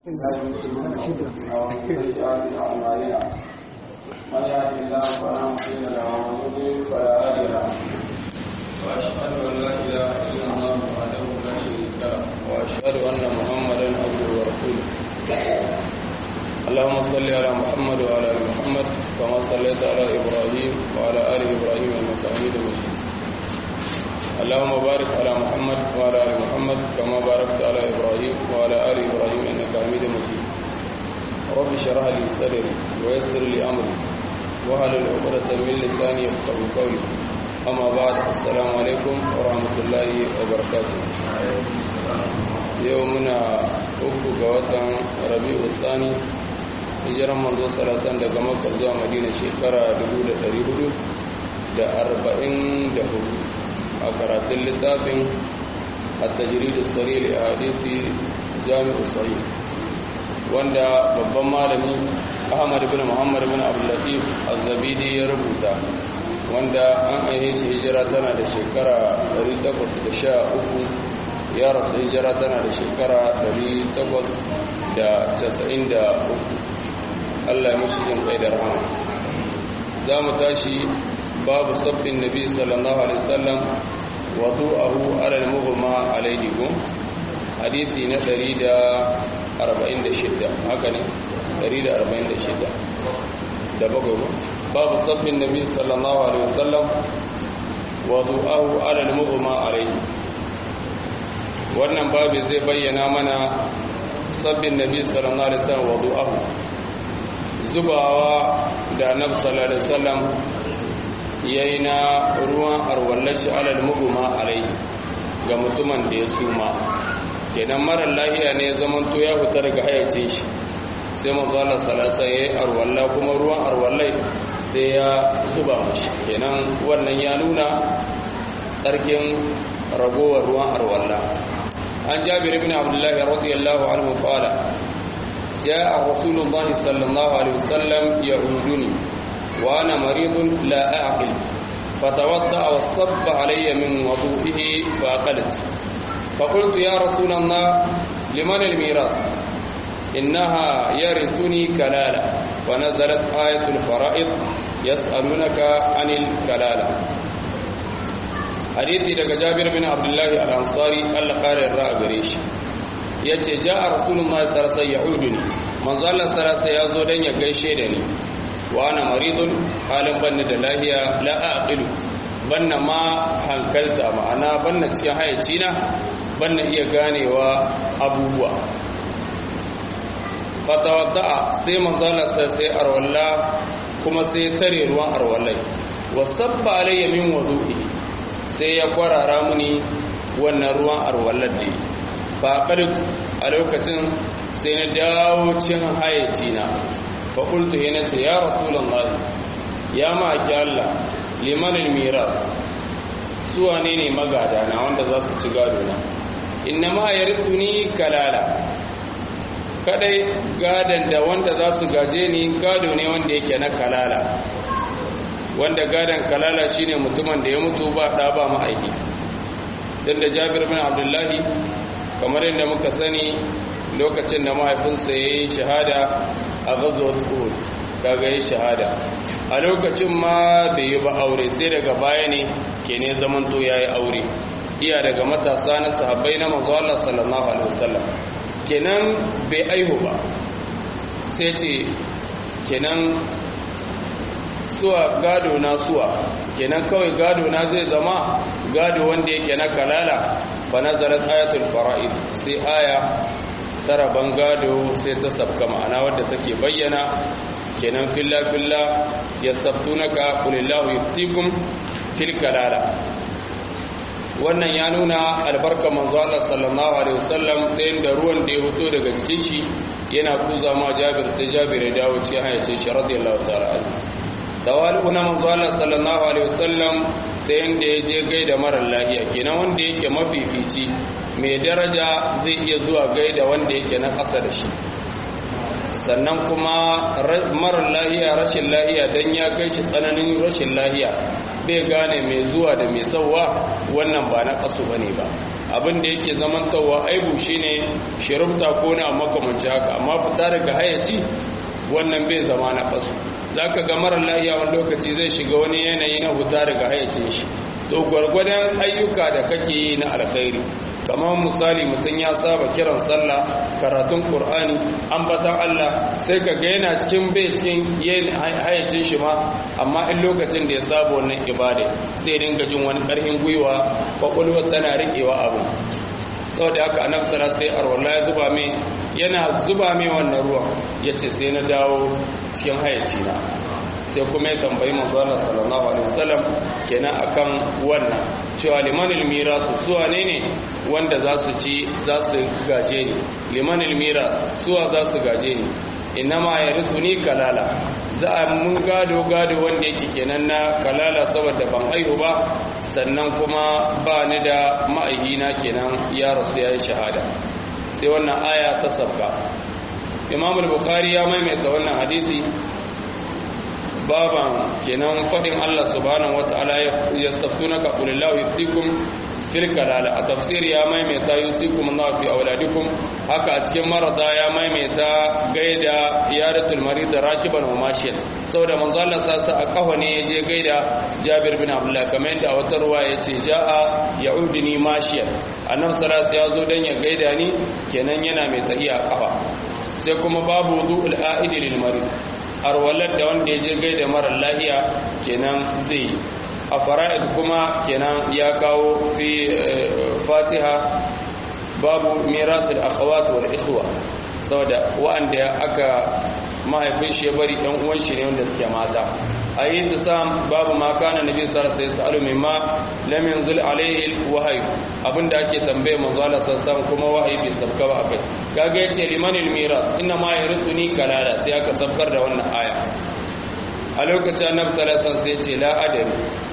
من يهد الله فلا مضل له ومن يضلل فلا هادي له واشهد ان لا اله الا الله وحده لا شريك له واشهد ان محمدا عبده ورسوله اللهم صل على محمد وعلى ال محمد كما صليت على ابراهيم وعلى ال ابراهيم انك حميد مجيد اللهم بارك على محمد وعلى ال محمد كما باركت على ابراهيم وعلى ال ابراهيم انك حميد مجيد رب اشرح لي صدري ويسر لي امري واحلل عقدة من لساني يفقهوا قولي اما بعد السلام عليكم ورحمه الله وبركاته يومنا uku ga watan rabi'u tsani hijiran manzo salasan daga makka zuwa madina shekara 1444 a karatun littafin التجريد الصريح لأحاديث جامع الصحيح wanda babban malami Ahmad bin Muhammad bin Abdul Latif Az-Zabidi ya rubuta wanda an aihe shi hijira tana da shekara 813 ya rasu hijira tana da shekara 893 Allah ya mashi jin kai da rahama za mu tashi babu sabbin nabi sallallahu alaihi wasallam wadu'ahu ala al-mughma alayhi gum hadisi na 146 haka ne 146 da bakwai babu sabbin nabi sallallahu alaihi wasallam wadu'ahu ala al-mughma alayhi wannan babu zai bayyana mana sabbin nabi sallallahu alaihi wasallam wadu'ahu zubawa da annabi sallallahu alaihi wasallam yayi na ruwan arwallashi alal muguma alai ga mutumin da ya suma kenan marar lahiya ne zaman to ya fita daga hayacin shi sai manzo Allah sallallahu alaihi arwalla kuma ruwan arwallai sai ya zuba mashi kenan wannan ya nuna tsarkin ragowar ruwan arwalla an jabir ibn abdullahi radiyallahu anhu qala جاء رسول الله صلى الله عليه وسلم يعودني وأنا مريض لا أعقل فتوضأ وصب علي من وضوئه فأقلت فقلت يا رسول الله لمن الميراث إنها يرثني كلالة ونزلت آية الفرائض يسألونك عن الكلالة حديثي لك جابر بن عبد الله الأنصاري القارئ الرأى ya ce ja a rasulun sarasa ya uduni manzalar sarasa ya zo don ya gaishe da ni wa ana maridun halin banna da lahiya la'aƙilu banna ma hankalta ma'ana banna cikin hayaci na banna iya ganewa abubuwa fatawadda'a sai manzalar sai arwalla kuma sai tare ruwan arwallai wasabba alayya min wadu'i sai ya kwarara muni wannan ruwan arwallar da yi faƙar a lokacin sai na dawo cin hayaci na faƙultu ya nace ya rasulun lahi ya ma'aki Allah limanin miras suwa ne ne magada na wanda za su ci gado na inna ma ya ni kalala kadai gadon da wanda za su gaje ni gado ne wanda yake na kalala wanda gadon kalala shine mutumin da ya mutu ba ɗa ba ma'aiki don da jabir bin abdullahi kamar yadda muka sani lokacin da mahaifinsa ya yi shahada a gazuwar uhud kaga yi shahada a lokacin ma bai yi ba aure sai daga baya ne ke ne zamanto ya yi aure iya daga matasa na sahabbai na manzo Allah sallallahu alaihi wasallam kenan bai aihu ba sai ce kenan suwa gado na suwa kenan kawai gado na zai zama gado wanda yake na kalala fa nazarat ayatul fara'id sai aya tara bangado sai ta sabka ma'ana wadda take bayyana kenan filla filla yastabtunaka qulillahu yuftikum fil kalala wannan ya nuna albarka manzo Allah sallallahu alaihi wasallam sai da ruwan da ya fito daga cikin shi yana kuza ma Jabir sai Jabir ya dawo cikin hayace shi radiyallahu ta'ala anhu tawali'u na manzo Allah sallallahu alaihi wasallam sai inda ya je gaida marar lahiya kenan wanda yake mafifici mai daraja zai iya zuwa gaida wanda yake na ƙasa da shi sannan kuma marar lahiya rashin lahiya don ya kai shi tsananin rashin lahiya bai gane mai zuwa da mai sauwa wannan ba na ƙasu ba ne ba abin da yake zamantawa aibu shine shirubta ko na makamanci haka amma fita daga hayaci wannan bai zama na kasu zaka ga marar lahiya wani lokaci zai shiga wani yanayi na fita daga hayacin shi to gwargwadon ayyuka da kake yi na alkhairi kamar misali mutum ya saba kiran sallah karatun qur'ani ambatan Allah sai ka ga yana cikin bai cikin yin hayacin shi ma amma in lokacin da ya saba wannan ibada sai dinga jin wani karhin gwiwa kwakwalwar tana riƙewa abu saboda haka annabi sallallahu alaihi wasallam ya zuba mai yana zuba mai wannan ruwa yace sai na dawo cikin hayaci na sai kuma ya tambayi manzo Allah sallallahu alaihi wasallam kenan akan wannan cewa limanil mirasu suwa ne ne wanda za su ci za su gaje ni limanil miras suwa za su gaje ni inama ya risu ni kalala za a mun gado gado wanda yake kenan na kalala saboda ban aihu ba sannan kuma ba ni da ma'aihina kenan ya rasu ya yi shahada sai wannan aya ta sabka imam al-bukhari ya maimaita wannan hadisi baban kenan fadin Allah subhanahu wataala ya staftunaka qulillahu yuftikum fil kalala a tafsir ya maimaita yusikum Allah fi auladikum haka a cikin marada ya maimaita gaida yaratul marid rakiban wa mashiyan saboda manzo Allah sa sa a kafa ne yaje gaida Jabir bin Abdullah kamar yadda a wata ruwa yace ja'a ya'udini mashiyan annabi sallallahu alaihi wasallam ya zo dan ya gaida ni kenan yana mai tsayiya kafa sai kuma babu wudu'ul a'idi lil marid arwalar da wanda ya je gaida marar lahiya kenan zai a fara'id kuma kenan ya kawo fi fatiha babu mirasul akhawat wal ikhwa saboda wa'anda aka mahaifin shi ya bari ɗan uwan shi ne wanda suke mata a yi sam babu ma kana nabi sallallahu alaihi wasallam mimma lam yanzil alaihi wahyi abinda ake tambaye manzo Allah sallallahu kuma wahayi bai sabka ba akai kaga yace limanil miras inna ma yarisuni kalala sai aka sabkar da wannan aya a lokacin annabi sallallahu alaihi wasallam sai yace la adami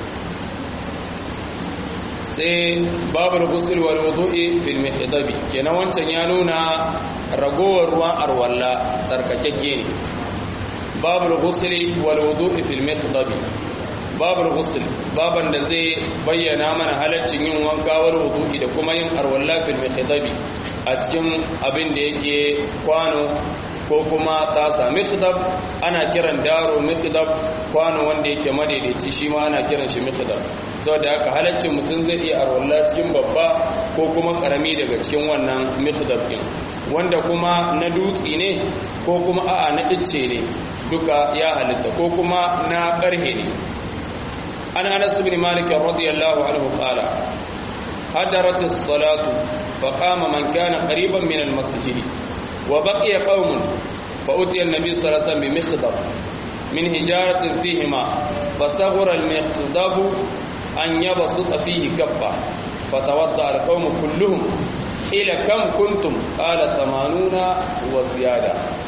sai babu ghusl wal wudu'i fil mihdabi kenan wancan ya nuna ragowar ruwan arwalla tsarkakeke ne babu ghusl wal wudu'i fil mihdabi babu ghusl baban da zai bayyana mana halaccin yin wanka wal wudu'i da kuma yin arwalla fil mihdabi a cikin abin da yake kwano ko kuma tasa mikhdab ana kiran daro mikhdab kwano wanda yake madaidaici shi ma ana kiran shi mikhdab saboda haka halaccin mutum zai iya arwalla cikin babba ko kuma karami daga cikin wannan mikhdab din wanda kuma na dutse ne ko kuma a'a na icce ne duka ya halitta ko kuma na karhe ne an anas ibn malik radiyallahu anhu qala hadarat as-salatu faqama man kana qariban min al-masjid wa baqiya qaumun fa utiya an-nabi sallallahu alaihi wasallam bi mikhdab min hijaratin fihima fasaghara al-mikhdab an yabsuta fihi kaffa fatawadda al-qaum kulluhum ila kam kuntum qala 80 wa ziyada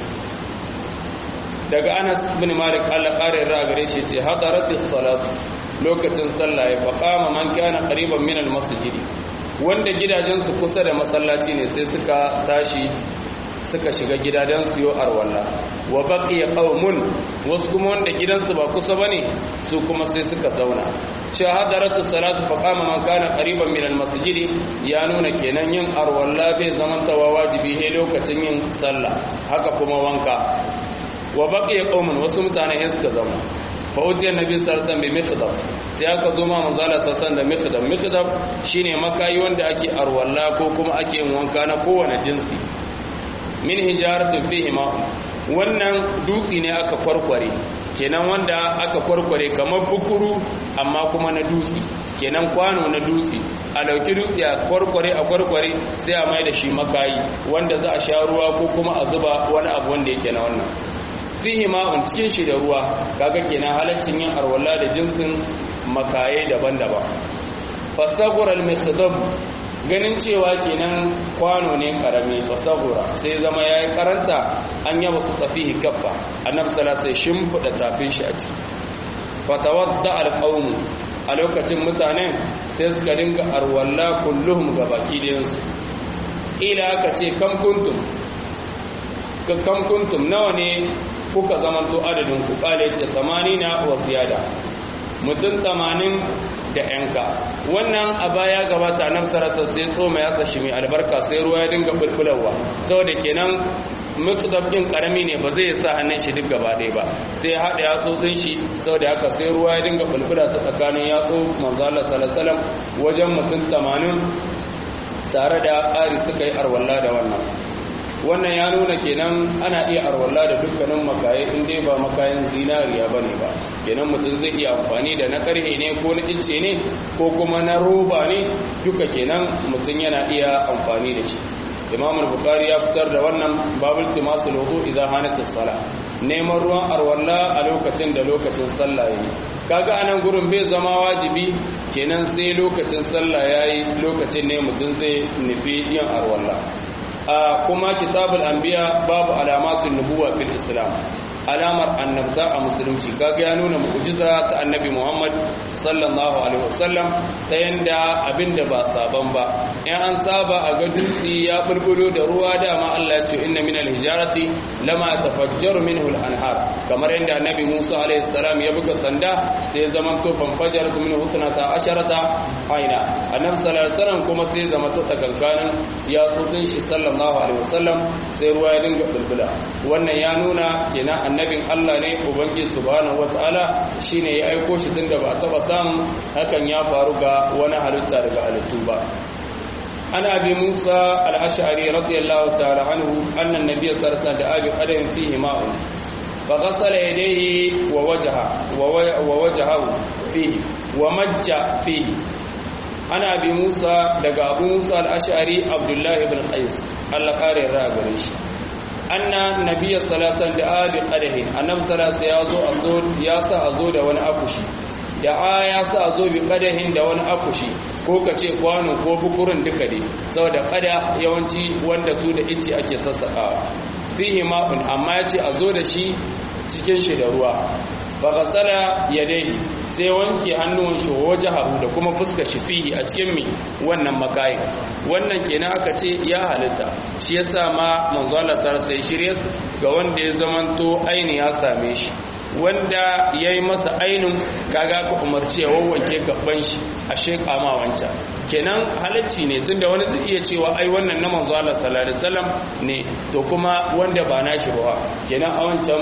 daga Anas bin Malik Allah kare ra gare shi ce hadaratis salatu lokacin sallah ya faqama man kana qariban min al-masjid wanda gidajensu kusa da masallaci ne sai suka tashi suka shiga gidajen su yo arwalla wa baqiya qaumun wasu kuma wanda gidansu ba kusa bane su kuma sai suka zauna cewa hadaratu salatu fa qama man kana qariban min almasjid ya nuna kenan yin arwalla bai zaman tawa wajibi he lokacin yin sallah haka kuma wanka wa baqiya qaumun wasu mutane ne suka zauna fa utiya nabi sallallahu alaihi wasallam bi mikhdab sai aka zo ma manzo Allah sallallahu da mikhdab mikhdab shine makayi wanda ake arwalla ko kuma ake yin wanka na kowane jinsi min hijaratin fihi ma'un wannan dutsi ne aka kwarkware kenan wanda aka kwarkware kamar bukuru amma kuma na dutsi kenan kwano na dutsi a dauki dutsi a kwarkware a kwarkware sai a mai da shi makayi wanda za a sha ruwa ko kuma a zuba wani abu wanda yake na wannan fihi ma'un cikin shi da ruwa kaga kenan halaccin yin arwala da jinsin makaye daban-daban fasagura al-mikhdab ganin cewa kenan kwano ne karami fasagura sai zama yayi karanta an yaba su tafihi kaffa annabi sallallahu alaihi shimfida tafin shi a ciki fatawadda al-qawm a lokacin mutanen sai suka dinga arwalla kulluhum gabaki da yansu ila aka ce kam kuntum kam kuntum nawa ne kuka zamanto adadin ku kale ce 80 wa ziyada mutum 80 da yanka wannan a baya gabata nan sarasa sai tsoma ya tsashi mai albarka sai ruwa ya dinga bulbularwa saboda kenan mutsudab din karami ne ba zai sa hannun shi duk gaba ɗaya ba sai haɗa yatsotsin shi saboda haka sai ruwa ya dinga bulbula ta tsakanin yatsu manzala salasalam wajen mutum tamanin tare da ƙari suka yi arwalla da wannan wannan ya nuna kenan ana iya arwalla da dukkanin makaye in dai ba makayan zinariya ba ne ba kenan mutum zai iya amfani da na karhe ne ko na ice ne ko kuma na roba ne duka kenan mutum yana iya amfani da shi imam al-bukhari ya fitar da wannan babul timasul wudu idan hanat as-sala neman ruwan arwalla a lokacin da lokacin sallah yayi kaga anan gurin bai zama wajibi kenan sai lokacin sallah yayi lokacin ne mutum zai nufi yin arwalla a kuma kitabul anbiya babu alamatun nubuwa fil islam alamar annabta a musulunci kaga ya nuna mu'jiza ta annabi Muhammad sallallahu alaihi wasallam ta yanda abinda ba saban ba in an saba a ga dutse ya bulbulo da ruwa dama Allah ya ce inna minal hijarati lama tafajjaru minhu al-anhar kamar yanda annabi Musa alaihi salam ya buga sanda sai ya zama to fanfajar minhu husnata asharata aina annabi sallallahu alaihi wasallam kuma sai ya zama to tsakankanin ya tsotsin shi sallallahu alaihi wasallam sai ruwa ya dinga bulbula wannan ya nuna kenan annabin Allah ne ubangiji subhanahu wataala shine ya aiko shi tunda ba taba samun hakan ya faru ga wani halitta daga halittu ba ana bi Musa al-Ash'ari radiyallahu ta'ala anhu anna an-nabiy sallallahu alaihi wasallam da qadarin fihi ma'un فغسل يديه ووجهه ووجهه فيه ومج فيه أنا أبي موسى دقى أبو موسى الأشعري عبد الله بن قيس الله قاري الرابرش أن النبي صلى الله عليه وسلم دعا بقده النبي صلى الله عليه وسلم ياسا أزود وانا أكشي da'a ya sa zo bi kadahin da wani akushi ko ka ce kwano ko bukurin duka ne saboda kada yawanci wanda su da ice ake sassaƙawa fihi ma'un amma ya ce a zo da shi cikin shi da ruwa fa gasala yadayhi sai wanke hannun shi waje haru da kuma fuska shi fihi a cikin mi wannan makayin wannan kenan aka ce ya halitta shi yasa ma manzo Allah sai shirye ga wanda ya zamanto aini ya same shi wanda ya yi masa ainin kaga ka umarci ya wawwanke gaban shi a sheƙa ma wancan kenan halacci ne tunda wani zai iya cewa ai wannan na manzo Allah sallallahu alaihi wasallam ne to kuma wanda ba na shi ruwa kenan a wancan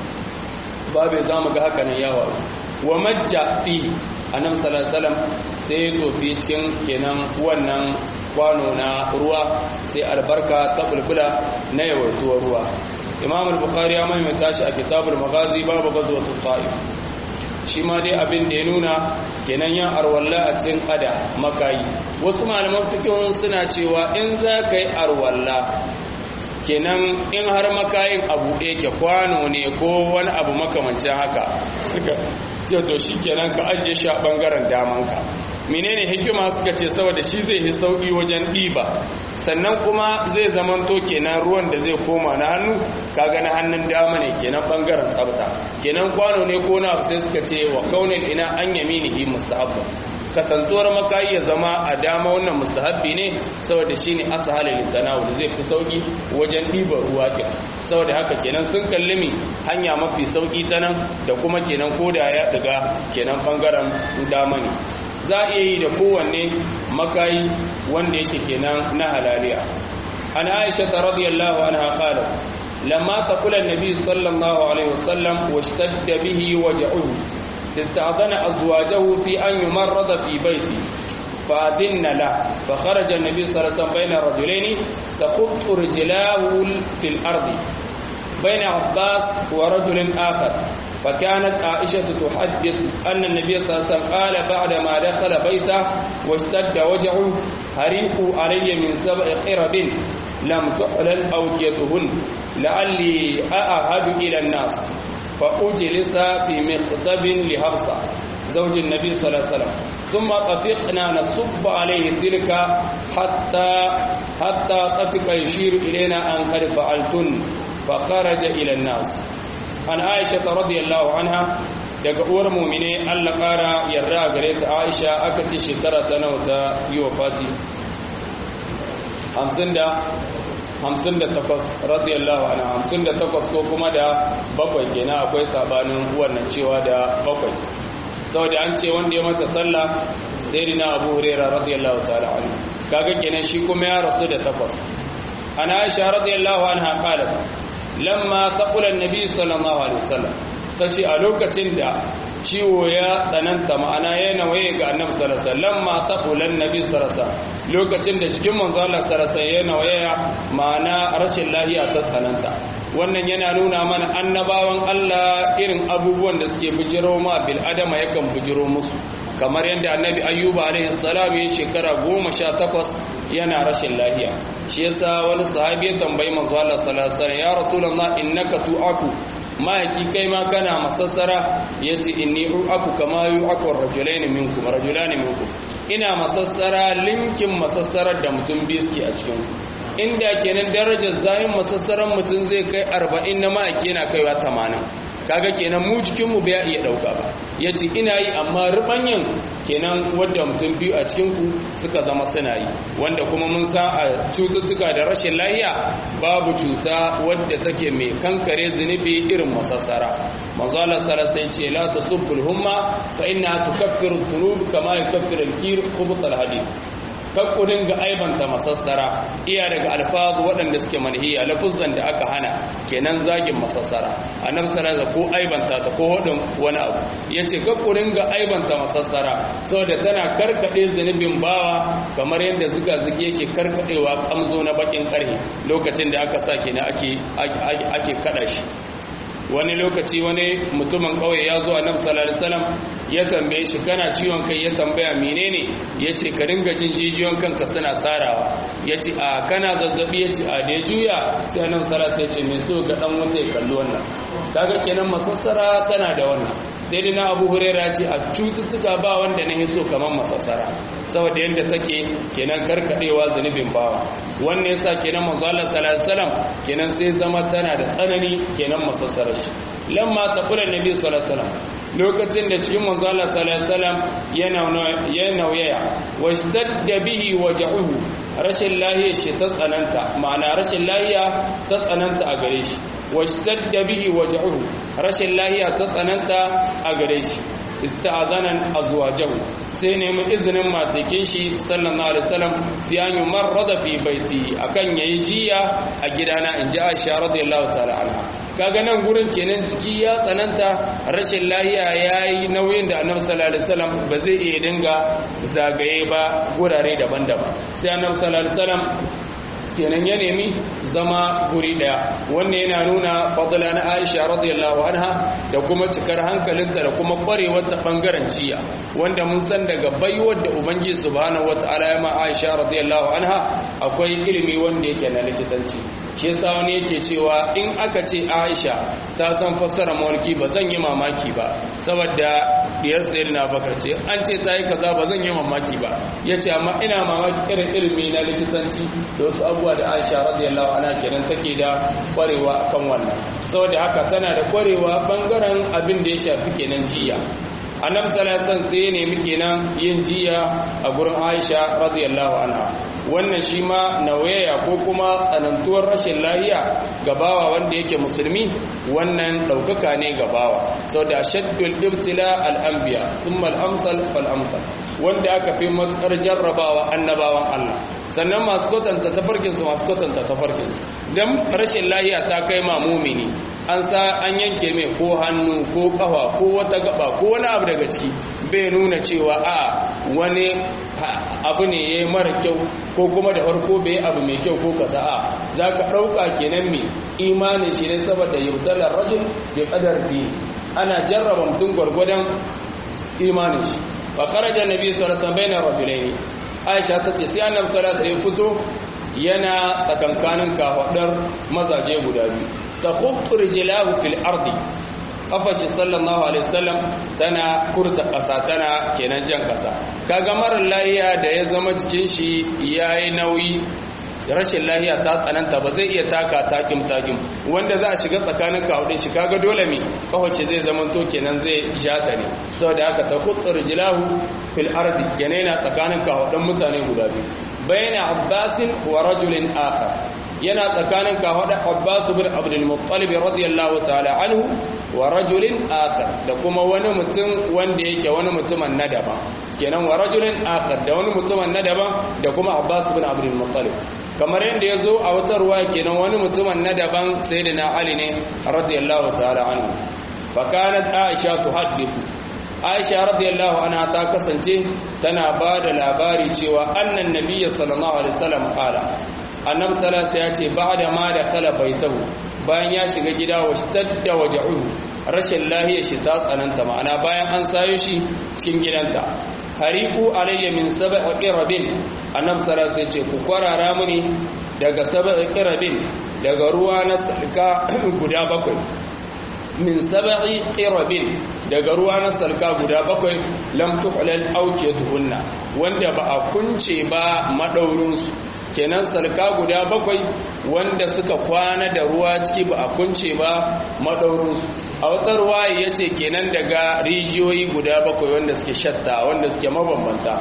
babu za mu ga haka nan yawa wa majja fi annabi sallallahu alaihi wasallam sai ya tofi cikin kenan wannan kwano na ruwa sai albarka ta bulbula na yawaituwar ruwa imam al-bukhari ya maimaita shi a kitabul maghazi babu ghazwat ta'if shi ma dai abin da ya nuna kenan yan arwalla a cikin kada makayi wasu malaman fiqhun suna cewa in za ka yi arwalla kenan in har makayin abu ɗaya ke kwano ne ko wani abu makamancin haka suka ce to shi kenan ka ajiye shi a ɓangaren damanka menene hikima suka ce saboda shi zai yi sauƙi wajen ɗiba sannan kuma zai zamanto kenan ruwan da zai koma na hannu kaga na hannun dama ne kenan bangaren tsafta kenan kwano ne ko na sai suka ce wa kaunin ina an yaminihi mustahabba kasantuwar makayi ya zama a dama wannan mustahabbi ne saboda shine ashala litanawul zai fi sauki wajen ɗiban ruwa ɗin saboda haka kenan sun kalli mi hanya mafi sauki ta nan da kuma kenan koda ya daga kenan bangaren dama ne za a iya yi da kowanne makayi wanda yake kenan na halaliya an aisha ta radiyallahu anha qalat lamma taqula an-nabi sallallahu alaihi wasallam washtadda bihi waj'uhu ista'dana azwajahu fi an yumarrada fi baiti فأذن له فخرج النبي صلى الله عليه وسلم بين رجلين تخط رجلاه في الأرض بين عباس ورجل آخر فكانت عائشة تحدث أن النبي صلى الله عليه وسلم قال بعدما دخل بيته واشتد وجعه هريقوا علي من سبع قرب لم تحلل أوكيتهن لعلي أأهد إلى الناس فأجلس في مخضب لحفصة زوج النبي صلى الله عليه وسلم ثم طفقنا نصب عليه تلك حتى حتى طفق يشير إلينا أن قد فعلتن فخرج إلى الناس an aisha ta radiyallahu anha daga uwar mumine Allah ƙara yarda gare ta aisha aka ce shekara ta nawa ta yi wa fati hamsin da takwas radiyallahu anha hamsin da takwas ko kuma da bakwai kenan akwai sabanin wannan cewa da bakwai saboda an ce wanda ya mata sallah sayyidina abu hurairah radiyallahu ta'ala anhu kaga kenan shi kuma ya rasu da takwas ana aisha radiyallahu anha qalat lamma taqula an-nabi sallallahu alaihi wasallam tace a lokacin da ciwo ya tsananta ma'ana ya nawaye ga annabi sallallahu alaihi wasallam ma taqula an-nabi sallallahu alaihi wasallam lokacin da cikin manzo Allah sallallahu alaihi wasallam ya nawaye ma'ana rashin lafiya ta tsananta wannan yana nuna mana annabawan Allah irin abubuwan da suke bujiro ma bil adama yakan bujiro musu kamar yadda annabi ayyuba alaihi salam ya shekara goma sha takwas yana rashin lafiya shi yasa wani sahabi ya tambayi manzo Allah sallallahu alaihi wasallam ya rasulullah innaka tu'aku ma'aiki kai ma kana masassara yace inni u'aku kama yu'aku rajulain minkum rajulain minkum ina masassara linkin masassarar da mutum biyu suke a cikin inda kenan darajar zayin masassaran mutum zai kai 40 na ma'aiki yana kaiwa 80 kaga kenan mu jikinmu bai iya dauka ba ya ce ina yi amma rubanyan kenan wadda mutum biyu a cikinku suka zama suna yi wanda kuma mun san a cututtuka da rashin lahiya babu cuta wadda take mai kankare zunubi irin masassara manzo Allah sallallahu alaihi ce la tasubbul humma fa inna tukaffiru dhunub kama yukaffiru al-kir khubuth al-hadid kakku dinga aibanta masassara iya daga alfazu waɗanda suke manhiya lafuzan da aka hana kenan zagin masassara annabi sallallahu ko aibanta ta ko hodin wani abu yace kakku dinga aibanta masassara saboda tana karkade zunubin bawa kamar yadda zuga zugi yake karkadewa kamzo na bakin karhe lokacin da aka sa kenan ake ake kada shi wani lokaci wani mutumin kauye ya zo annabi sallallahu alaihi wasallam ya tambaye shi kana ciwon kai ya tambaya menene yace ka dinga jin jijiyon kanka suna sarawa yace a kana zazzabi yace a da juya sai annabi sallallahu alaihi wasallam ya ce me so ga dan wuta ya kalli wannan kaga kenan masassara tana da wannan sai dina abu huraira ce a cututtuka ba wanda na hiso kamar masassara saboda yadda take kenan karkadewa zunubin bawa wannan yasa kenan manzo Allah sallallahu alaihi wasallam kenan sai zama tana da tsanani kenan masassara shi lamma taqula nabi sallallahu alaihi wasallam lokacin da cikin manzo Allah sallallahu alaihi wasallam yana ya nauyaya washtadda bihi waj'uhu rashin lahiya shi ta tsananta ma'ana rashin lahiya ta tsananta a gare shi washtadda bihi waj'uhu rashin lahiya ta tsananta a gare shi ista'azanan azwajahu sai nemi izinin matakin shi sallallahu alaihi wasallam fi an yumarrada fi baiti akan yayi jiya a gidana inji Aisha radiyallahu ta'ala anha kaga nan gurin kenan jiki ya tsananta rashin lahiya yayi nauyin da Annabi sallallahu alaihi wasallam ba zai iya dinga zagaye ba gurare daban-daban sai Annabi sallallahu alaihi wasallam kenan ya nemi zama guri daya wannan yana nuna fadla na Aisha radiyallahu anha da kuma cikar hankalinta da kuma kwarewar ta bangaren jiya wanda mun san daga baiwar da ubangiji subhanahu wataala ya ma Aisha radiyallahu anha akwai ilimi wanda yake na likitanci shi yasa wani yake cewa in aka ce Aisha ta san fassara mawarki ba zan yi mamaki ba saboda diyar sayyidina Bakar ce an ce ta yi kaza ba zan yi mamaki ba yace amma ina mamaki irin ilimi na likitanci da wasu abubuwa da Aisha radiyallahu anha kenan take da kwarewa kan wannan saboda haka tana da kwarewa bangaren abin da ya shafi kenan jiya annabi sallallahu alaihi wasallam sai ne muke nan yin jiya a gurin Aisha radiyallahu anha wannan shi ma nawaya ko kuma tsanantuwar rashin lahiya gabawa wanda yake musulmi wannan daukaka ne gabawa saboda shaddul ibtila al-anbiya thumma al-amsal fal amsal wanda aka fi matsar jarrabawa annabawan Allah sannan masu kwatanta tafarkinsu masu kwatanta tafarkinsu don rashin lahiya ta kai ma mumini an sa an yanke mai ko hannu ko kafa ko wata gaba ko wani abu daga ciki bai nuna cewa a wani abu ne ya yi mara kyau ko kuma da farko bai abu mai kyau ko kaza a za ka ɗauka kenan mai imanin shi ne saboda yaudalar rajin da ƙadar biyu ana jarraba mutum gwargwadon imanin shi ba karaja nabi sallallahu alaihi wasallam bainar rajulaini aisha ta ce sai annabi sallallahu alaihi fito yana tsakankanin kafadar mazaje guda biyu ta khuttu rijlahu fil ardi kafashi sallallahu alaihi wasallam tana kurta kasa tana kenan jan kasa kaga marar lahiya da ya zama jikin shi yayi nauyi rashin lahiya ta tsananta ba zai iya taka takim takim wanda za a shiga tsakanin kawudin shi kaga dole mi kawace zai zama to kenan zai jata ne saboda haka ta khuttu rijlahu fil ardi kenan yana tsakanin kawudin mutane guda biyu bayna abbasin wa rajulin akhar yana tsakanin kawudin abbas bin abdul muttalib radiyallahu ta'ala anhu wa rajulin akhar da kuma wani mutum wanda yake wani mutumin na daban kenan wa rajulin akhar da wani mutumin na daban da kuma Abbas bin Abdul Muttalib kamar yadda ya zo a wata ruwa kenan wani mutumin na daban sayyidina Ali ne radiyallahu ta'ala anhu fa kanat Aisha tuhaddithu Aisha radiyallahu anha ta kasance tana ba da labari cewa annan nabiyyi sallallahu alaihi wasallam qala annabi sallallahu ya ce ba'da ma da khala baitahu bayan ya shiga gida wa shadda waja'uhu rashin lahiyar shi ta tsananta ma'ana bayan an sayo shi cikin gidanta hariku alayya min sab'i qirabin annabi sallallahu ya ce ku kwarara muni daga sab'i qirabin daga ruwa na salka guda bakwai min sab'i qirabin daga ruwa na salka guda bakwai lam tuhlal awkiyatuhunna wanda ba a kunce ba madaurin su kenan salka guda bakwai wanda suka kwana da ruwa ciki ba a kunce ba madaurin su a wata ruwa yace kenan daga rijiyoyi guda bakwai wanda suke shatta wanda suke mabambanta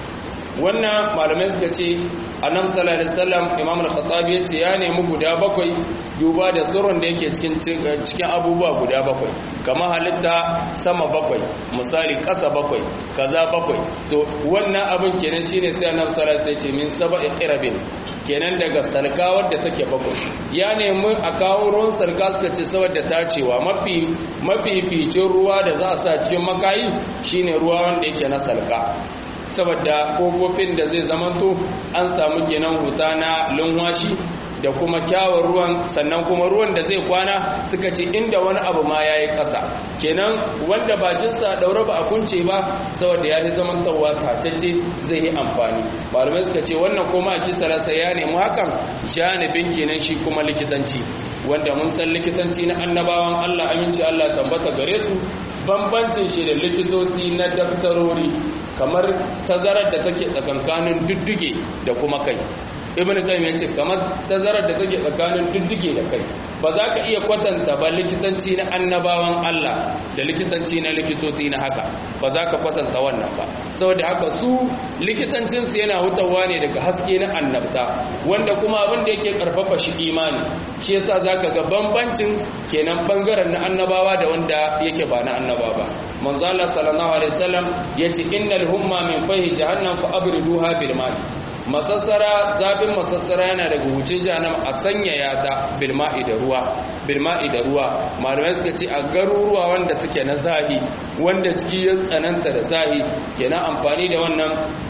wannan malamai suka ce annabi sallallahu alaihi wasallam imam al-khattabi yace ya nemi guda bakwai duba da tsoron da yake cikin cikin abubuwa guda bakwai kamar halitta sama bakwai misali ƙasa bakwai kaza bakwai to wannan abin kenan shine sai annabi sallallahu alaihi wasallam ya ce min sab'i qirabin kenan daga salka wadda take bakwai ya nemi a kawo ruwan salka suka ce saboda tacewa mafi mafificin ruwa da za a sa cikin makayi shine ruwa wanda yake na salka saboda kofofin da zai zamanto an samu kenan huta na lunwashi da kuma kyawun ruwan sannan kuma ruwan da zai kwana suka ce inda wani abu ma ya yi ƙasa kenan wanda bakinsa daure ba a kunce ba saboda ya fi zamantarwa tatacce zai yi amfani malamai suka ce wannan kuma a kisa rasa ya nemi hakan janibin kenan shi kuma likitanci wanda mun san likitanci na annabawan allah aminci allah tambata gare su bambancin shi da likitoci na daftarori kamar tazarar da take tsakankanin dudduge da kuma kai ibn qayyim yace kamar tazarar da take tsakanin dudduge da kai ba za ka iya kwatanta ba likitanci na annabawan Allah da likitanci na likitoci na haka ba za ka kwatanta wannan ba saboda haka su likitancin su yana hutawa ne daga haske na annabta wanda kuma abin da yake karfafa shi imani shi yasa zaka ga bambancin kenan bangaren na annabawa da wanda yake ba na annaba ba manzo Allah sallallahu alaihi wasallam yace innal humma min fahi jahannam fa abriduha bil ma'i masassara zafin masassara yana daga hucin jahannam a sanyaya ta bilma'i da ruwa bilma'i da ruwa malamai suka ce a garuruwa wanda suke na zahi wanda ciki ya tsananta da zahi kenan amfani da wannan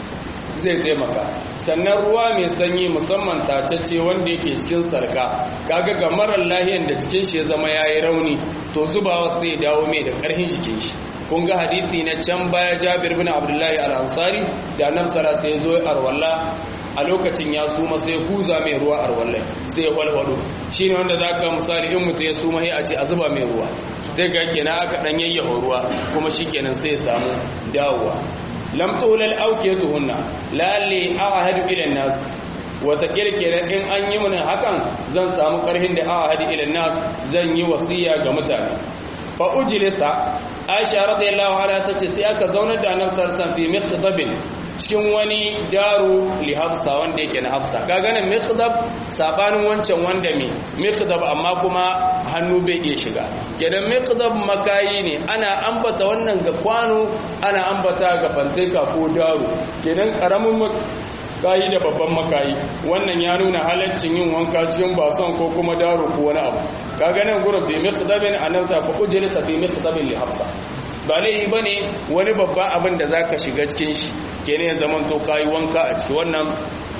zai taimaka sannan ruwa mai sanyi musamman tacacce wanda yake cikin sarka kaga ga marar lahiyan da cikin shi ya zama yayi rauni to zubawa sai dawo mai da karfin jikin shi kun ga hadisi na can baya Jabir bin Abdullahi al-Ansari da nan sara sai zo arwalla a lokacin ya suma sai kuza mai ruwa arwallai sai ya walwalo shine wanda zaka misali in mutum ya suma sai a ce a zuba mai ruwa sai ga kenan aka dan yayyafa ruwa kuma shikenan sai ya samu dawowa lam tulal awkiyatuhunna lalli ahadu ila nas wata kirkira in an yi mana hakan zan samu karhin da ahadu ila nas zan yi wasiya ga mutane fa ujlisa aisha radiyallahu anha tace sai aka zaunar da annabi sallallahu alaihi wasallam fi mikhdabin cikin wani daru li hafsa wanda yake na hafsa kaga nan mikhdab sabanin wancan wanda me mikhdab amma kuma hannu bai iya shiga kenan mikhdab makayi ne ana ambata wannan ga kwano ana ambata ga fanteka ko daru kenan karamin makayi da babban makayi wannan ya nuna halaccin yin wanka cikin bason ko kuma daro ko wani abu kaga nan gurin bi mikhdabin annabta fa ujlisa bi mikhdabin li hafsa ba laifi bane wani babba abin da zaka shiga cikin shi kenan ya zaman to kayi wanka a ciki wannan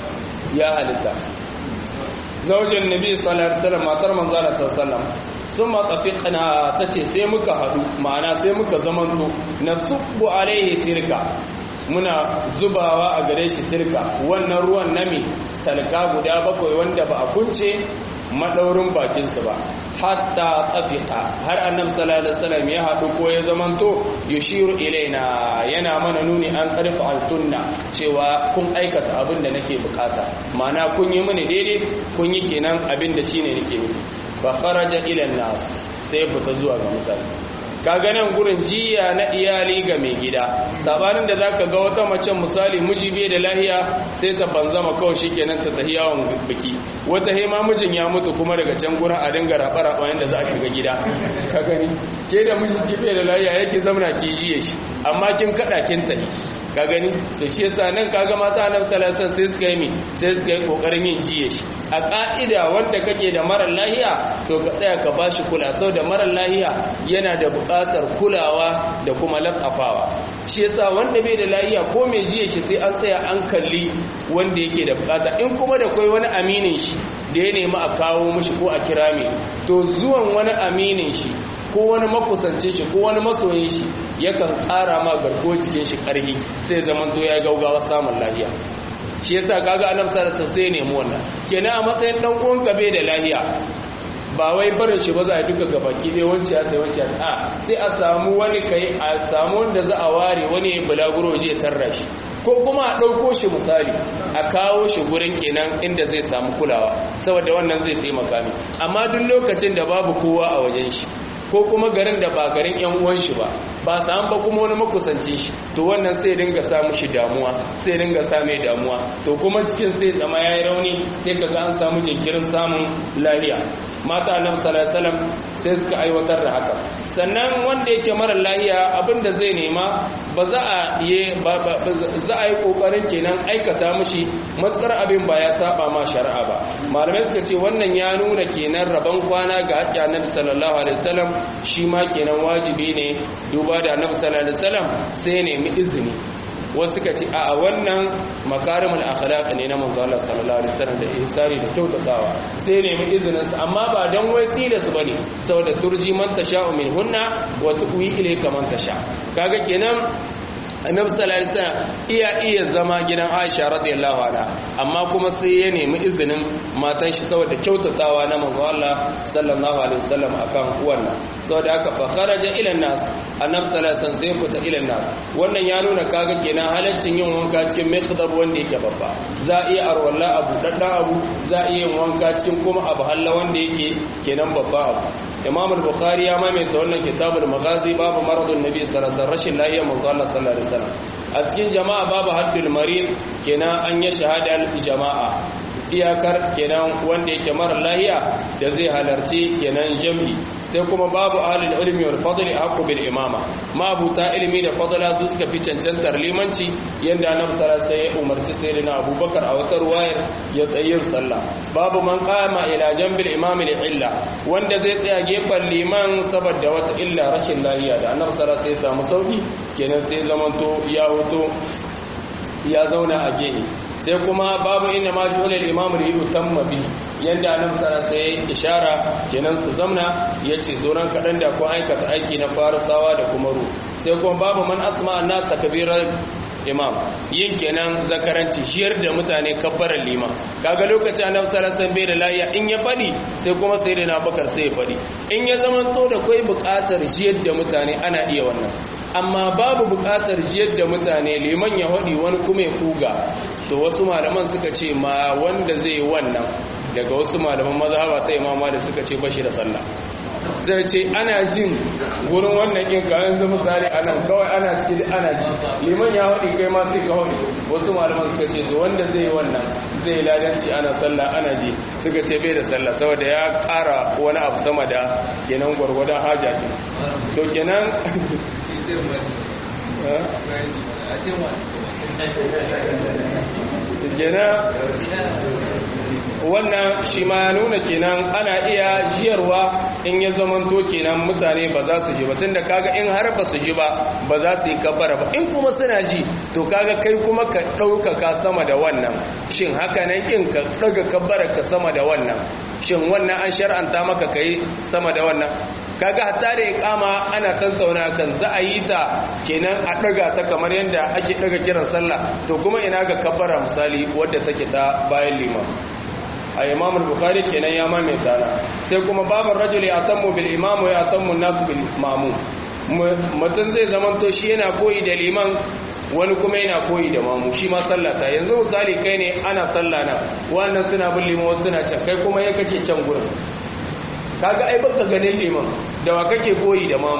ya halitta zaujin nabi sallallahu alaihi wasallam matar manzo Allah sallallahu alaihi wasallam summa tafiqna tace sai muka hadu ma'ana sai muka zaman to nasubbu alaihi tilka muna zubawa a gare shi tilka wannan ruwan nami salka guda bakwai wanda ba a kunce madaurin bakinsu ba hatta tafiqa har annabi sallallahu alaihi wasallam ya hadu ko ya zamanto yushiru ilaina yana mana nuni an karfa altunna cewa kun aikata abin da nake bukata ma'ana kun yi mini daidai kun yi kenan abin da shine nake nufi fa kharaja ila nas sai fita zuwa ga mutane kaga nan gurin jiya na iyali ga mai gida sabanin da zaka ga wata mace misali miji bai da lahiya sai ta banzama kawai shikenan ta tafi yawon biki wata hema mijin ya mutu kuma daga can gurin a dinga raba raba yanda za a shiga gida ka gani ke da miji ki bai da lahiya yake zamana ki jiye shi amma kin kada kin tafi ka gani to shi yasa nan kaga mata annabi sallallahu alaihi wasallam sai suka yi mi sai suka yi kokarin yin jiye shi a ka'ida wanda kake da marar lahiya to ka tsaya ka bashi kula sau da marar lahiya yana da buƙatar kulawa da kuma lakafawa shi yasa wanda bai da lahiya ko mai jiye shi sai an tsaya an kalli wanda yake da buƙata in kuma da kai wani aminin shi da ya nemi a kawo mushi ko a kira mai to zuwan wani aminin shi ko wani makusance shi ko wani masoyin shi yakan ƙara ma garko jikin shi ƙarfi sai zaman to ya gaugawa samun lahiya shi yasa kaga annabi sallallahu alaihi wasallam nemi wannan kenan a matsayin dan uwan ka bai da lahiya ba wai barin shi ba za a duka gabaki dai wanci ya sai wanci a sai a samu wani kai a samu wanda za a ware wani ya bulaguro je tarra shi ko kuma a ɗauko shi misali a kawo shi gurin kenan inda zai samu kulawa saboda wannan zai taimaka mi amma duk lokacin da babu kowa a wajen shi ko kuma garin da ba garin yan uwan shi ba ba samu ba kuma wani makusanci shi to wannan sai dinga sa mushi damuwa sai dinga sa mai damuwa to kuma cikin sai zama yayi rauni sai kaga an samu jinkirin samun lafiya mata annabi sallallahu alaihi wasallam sai suka aiwatar da haka sannan wanda yake mara lahiya abinda zai nema ba za a yi za a yi kokarin kenan aikata mushi matsar abin ba ya saba ma shari'a ba malamai suka ce wannan ya nuna kenan rabon kwana ga haƙƙi annabi sallallahu alaihi wasallam shi ma kenan wajibi ne duba da annabi sallallahu alaihi wasallam sai nemi izini wasu suka ce a wannan makarimul akhlaq ne na manzo Allah sallallahu alaihi wasallam da ihsani da kyautatawa sai nemi izinin sa amma ba dan wai tilas bane saboda turji man tasha'u min hunna wa tuwi ilayka man tasha kaga kenan annabi sallallahu alaihi wasallam iya iya zama gidan Aisha radiyallahu anha amma kuma sai ya nemi izinin matan shi saboda kyautatawa na manzo Allah sallallahu alaihi wasallam akan wannan saboda haka fa kharaja ila nas annabi sallallahu alaihi wasallam sai fita ila nas wannan ya nuna kaga kenan halaccin yin wanka cikin mikhdab wanda yake babba za iya arwalla abu daddan abu za iya yin wanka cikin kuma abu halla wanda yake kenan babba abu imam al-bukhari ya maimaita wannan kitabul maghazi babu maradun nabi sallallahu alaihi wasallam rashin lafiya manzo Allah sallallahu alaihi wasallam a cikin jama'a babu haddul marid kenan an yi shahada jama'a iyakar kenan wanda yake mara lahiya da zai halarci kenan jami'i sai kuma babu ahlul ilmi wal fadli haqqu bil imama mabuta ilmi da fadla su suka fi cancantar limanci yanda annabi sallallahu alaihi wasallam umarci sayyidina abubakar a wata ruwayar ya tsayin sallah babu man qama ila jambil imami li illa wanda zai tsaya gefen liman saboda wata illa rashin lahiya da annabi sallallahu alaihi wasallam samu sauki kenan sai zamanto ya hoto ya zauna a gehe sai kuma babu inda ma ji ulil imam da yi utamma bi yadda annabi sallallahu alaihi ishara kenan su zamna yace zonan kadan da ko aikata aiki na farisawa da kuma ru sai kuma babu man asma annas takbirar imam yin kenan zakaranci shiyar da mutane kabbaran liman kaga lokacin annabi sallallahu alaihi bai da lafiya in ya fadi sai kuma sai da na bakar sai ya fadi in ya zama to da kai bukatar jiyar da mutane ana iya wannan amma babu bukatar jiyar da mutane liman ya hadi wani kuma ya kuga to wasu malaman suka ce ma wanda zai wannan daga wasu malaman mazhaba ta imama da suka ce bashi da sallah zai ce ana jin gurin wannan kin kayan zama misali anan kawai ana ciki ana ji liman ya haɗi kai ma sai ka haɗi wasu malaman suka ce to wanda zai wannan zai ladanci ana sallah ana ji suka ce bai da sallah saboda ya ƙara wani abu sama da kenan gwargwadon haja ke to kenan kenan wannan shi ma nuna kenan ana iya jiyarwa in ya zamanto kenan mutane ba za su ji ba tunda kaga in har ba su ji ba ba za su yi kabbara ba in kuma suna ji to kaga kai kuma ka ɗaukaka sama da wannan shin haka nan in ka ɗaga kabbara ka sama da wannan shin wannan an shar'anta maka kai sama da wannan kaga hatta da iqama ana tantauna kan za a yi ta kenan a daga ta kamar yadda ake daga kiran sallah to kuma ina ga kabbara misali wadda take ta bayan liman a imam al-bukhari kenan ya maimaita na sai kuma babar rajul ya tammu bil imam wa ya tammu nasu bil ma'mum mutum zai zaman to shi yana koyi da liman wani kuma yana koyi da mamu shi ma sallata yanzu misali kai ne ana sallah na wannan suna bin liman wasu suna can kai kuma ya kake can gurin kaga ai baka ganin liman da wa kake koyi da mamu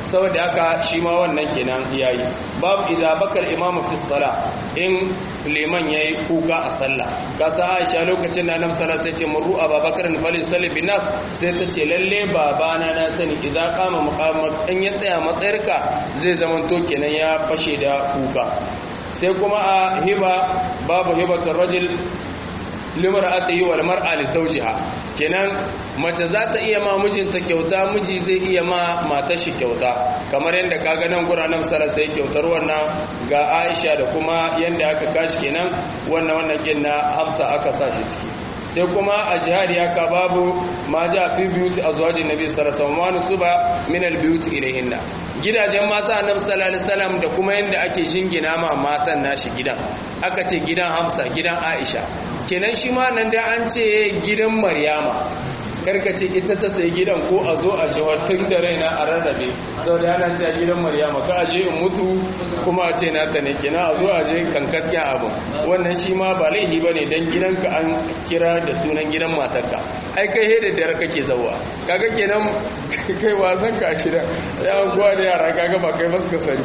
saboda haka shi ma wannan kenan yayi babu idza bakal imamu fi sala in liman yayi kuka a sallah kasa Aisha lokacin da Annabi sallallahu alaihi wasallam sai ce murru Abubakar fali salli bin nas sai ta ce lalle babana na sani idza qama muqamat in ya tsaya matsayarka zai zaman to kenan ya fashe da kuka sai kuma a hiba babu hibatul rajul limar'atihi wal mar'a li zawjiha kenan mace za ta iya ma mijinta kyauta miji zai iya ma matar shi kyauta kamar yadda kaga nan guranan sara sai kyautar wannan ga Aisha da kuma yanda aka kashi kenan wannan wannan kin na Hafsa aka sa shi ciki sai kuma a jihadi haka babu ma ja fi biyuti azwajin nabi sallallahu alaihi wasallam suba min al biyuti ilayhinna gidajen mata annabi sallallahu alaihi wasallam da kuma yanda ake shingina ma matan nashi gidan aka ce gidan Hafsa gidan Aisha kenan shi ma nan da an ce gidan Maryama karka ce ita ta sai gidan ko a zo a jawar tun da raina a rarrabe sau da yana ce a gidan maryama ka aje in mutu kuma a ce nata ne kina a zo a je kankasken abu wannan shi ma ba laihi ba ne don gidanka an kira da sunan gidan matarka ai kai da dare kake zauwa kaga kenan kai wasan ka shida ya guwa da yara kaga ba kai ba suka sani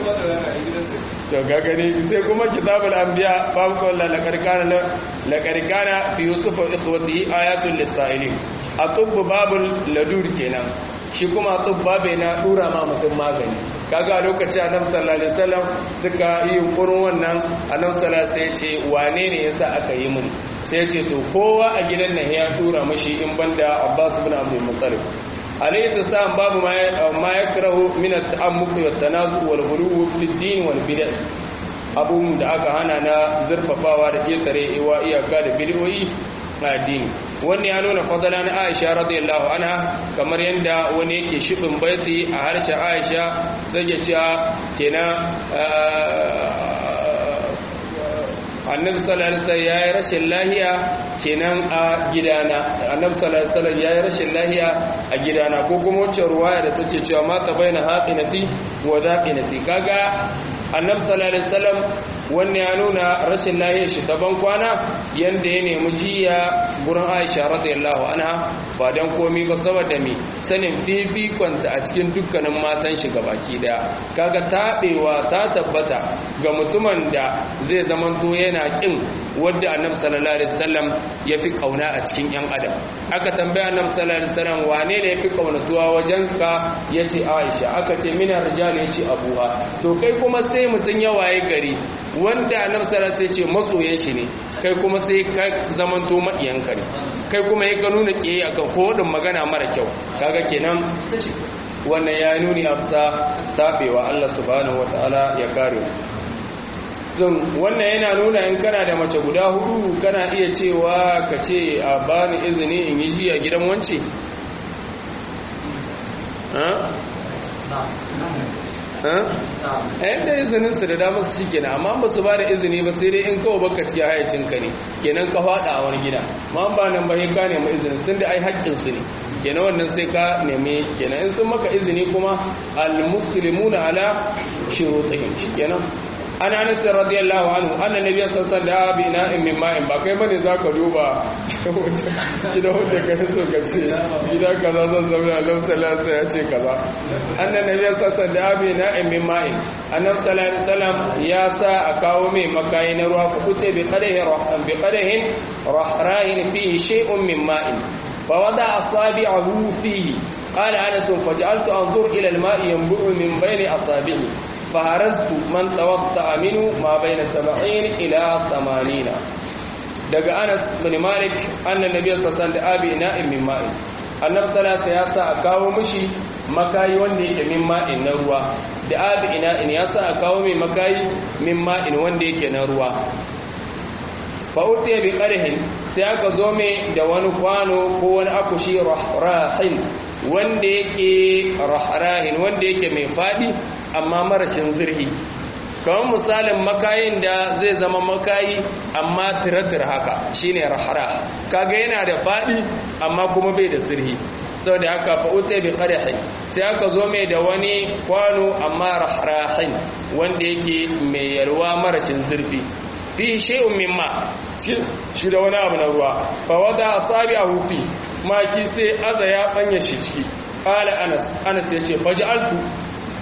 to kaga ne sai kuma kitabul anbiya babu kawai lakarkana lakarkana fi yusuf wa ikhwatihi ayatul lisailin a tubbu babul ladur kenan shi kuma tubbu babe na dura ma mutum magani kaga lokaci annabi sallallahu alaihi wasallam suka yi yunkurin wannan annabi sallallahu alaihi ce wane ne yasa aka yi mun sai ce to kowa a gidan nan ya tura mashi in banda Abbas ibn Abdul Muttalib alayhi salam babu ma yakrahu min at-ta'ammuq wa at-tanazu wal ghuluw fi ad-din wal bid'ah abun da aka hana na zurfafawa da ketare iwa iyaka da bid'o'i addini wannan ya nuna fadala na Aisha radiyallahu anha kamar yanda wani yake shibin baiti a harshen Aisha zai ya cewa kenan annabi sallallahu alaihi wasallam yayi rashin lahiya kenan a gidana annabi sallallahu alaihi wasallam yayi rashin lahiya a gidana ko kuma wacce ruwaya da take cewa mata baina haqinati wa daqinati kaga annabi sallallahu alaihi wasallam wannan ya nuna rashin lahiyar shi ta ban kwana yanda ya nemi jiya gurin Aisha radiyallahu anha ba dan komai ba saboda me sanin fifikonta a cikin dukkanin matan shi gabaki daya kaga tabewa ta tabbata ga mutumin da zai zamanto yana kin wanda annabi sallallahu alaihi wasallam ya fi kauna a cikin yan adam aka tambaya annabi sallallahu alaihi wasallam wane ne ya fi kaunatuwa wajen ka yace Aisha aka ce mina rijal yace abuha to kai kuma sai mutun ya waye gari wanda annabi sallallahu alaihi ce masoyan shi ne kai kuma sai ka zamanto maƙiyanka ne kai kuma ya ka nuna kiyaye akan kodin magana mara kyau kaga kenan wannan ya nuni afsa tabewa Allah subhanahu wataala ya kare sun wannan yana nuna in kana da mace guda hudu kana iya cewa ka ce a bani izini in yi ji a gidan wance ɗayan da izinin su da damar su kenan amma ba su ba da izini ba sai dai in kawo baka cikin hayacin ka ne kenan ka faɗa a wani gida ma ba nan ba ka nemi izinin sun da ai haƙƙin su ne kenan wannan sai ka nemi kenan in sun maka izini kuma al-muslimuna ala shurutihim kenan ana anas radiyallahu anhu anna nabiyyu sallallahu alaihi wasallam bi na'in min ma'in ba kai bane zaka duba ki da wanda ka so ka ce gida kaza zan zauna Allah sallallahu alaihi ya ce kaza anna nabiyyu sallallahu alaihi wasallam bi na'in min ma'in annabi sallallahu alaihi wasallam ya sa a kawo mai makayi na ruwa ku kute bi qadahi rahman bi qadahin rahrahin fihi shay'un min ma'in fa wada asabi'ahu fihi قال أنس فجعلت أنظر إلى الماء ينبع من بين أصابعي فهرزت من توضأ منه ما بين سبعين إلى ثمانين daga Anas bin Malik annan nabi sallallahu alaihi wasallam abi na'im min ma'in annabi sallallahu ya sa a kawo mishi makayi wanda yake min ma'in na ruwa da abi ina'in ya sa a kawo mai makayi min ma'in wanda yake na ruwa fa utiya bi qarhin sai aka zo mai da wani kwano ko wani akushi rahrahin wanda yake rahrahin wanda yake mai fadi amma marashin zirhi kamar misalin makayin da zai zama makayi amma tiratir haka shine rahara kaga yana da fadi amma kuma bai da zirhi saboda haka fa utai bi qarihi sai aka zo mai da wani kwano amma rahrahin wanda yake mai yalwa marashin zurfi fi shay'un mimma shi da wani abu na ruwa fa wada asabi'ahu fi maki sai aza ya banya shi ciki qala anas anas yace faj'altu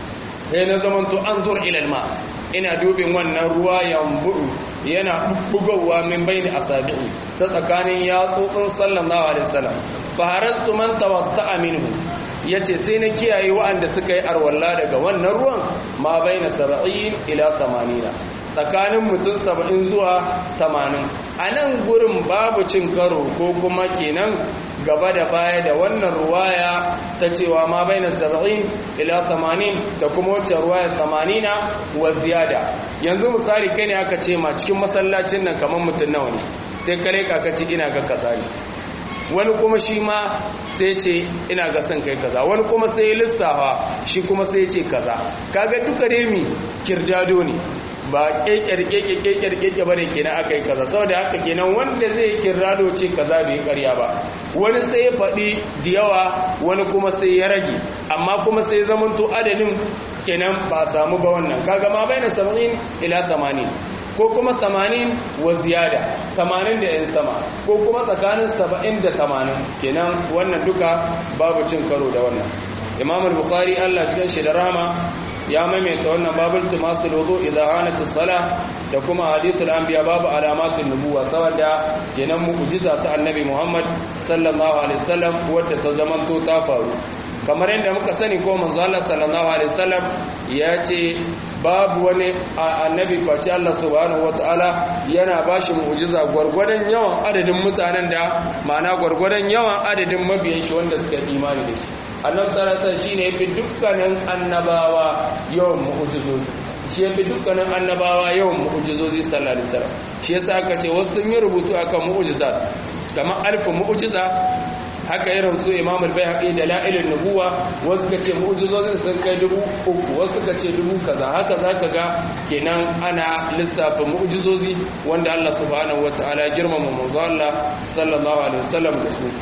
sai na zaman to an zur ilal ma ina dubin wannan ruwa yambu'u yana bugowa min baini asabi'i ta tsakanin yatsotsin sallallahu alaihi wasallam fa harastu man tawatta'a minhu yace sai na kiyaye wa'anda suka yi arwalla daga wannan ruwan ma baina 70 ila 80 tsakanin mutum 70 zuwa 80 a nan gurin babu cin karo ko kuma kenan gaba da baya da wannan ruwaya ta cewa ma bai na saba'in ila tamanin da kuma wacce ruwaya tamanina wa ziyada yanzu misali kai ne aka ce ma cikin masallacin nan kamar mutum nawa ne sai kare ka ce ina ga kaza ne wani kuma shi ma sai ce ina ga son kai kaza wani kuma sai ya lissafa shi kuma sai ce kaza kaga duka remi kirdado ne ba kekere keke kekere keke bane kenan aka yi kaza saboda haka kenan wanda zai kirrado ce kaza bai karya ba wani sai ya faɗi da yawa wani kuma sai ya rage amma kuma sai zamanto adadin kenan ba samu ba wannan kaga ma bai na 70 ila 80 ko kuma 80 wa ziyada 80 da yan sama ko kuma tsakanin 70 da 80 kenan wannan duka babu cin karo da wannan imam al-bukhari Allah cikin shi da rahama ya maimaita wannan babul tumasul wudu idza hanat as-salah da kuma hadithul anbiya babu alamatun nubuwa saboda kenan mu'jiza ta annabi Muhammad sallallahu alaihi wasallam wadda ta zamanto ta faru kamar yadda muka sani ko manzo Allah sallallahu alaihi wasallam ya ce babu wani annabi face Allah subhanahu wataala yana bashi mu'jiza gwargwadon yawan adadin mutanen da ma'ana gwargwadon yawan adadin mabiyan shi wanda suka imani da shi annabi sallallahu alaihi shine yafi dukkanin annabawa yawan mu'jizozi shi yafi dukkanin annabawa yawan mu'jizozi sallallahu alaihi wasallam shi yasa aka ce wasu sun yi rubutu akan mu'jizat kamar alfu mu'jiza haka irin su imam al-bayhaqi da la'ilin nubuwa wasu ka ce mu'jizozin sun kai dubu uku wasu ka ce dubu kaza haka zaka ga kenan ana lissafa mu'jizozi wanda Allah subhanahu wataala girmama manzo Allah sallallahu alaihi wasallam da su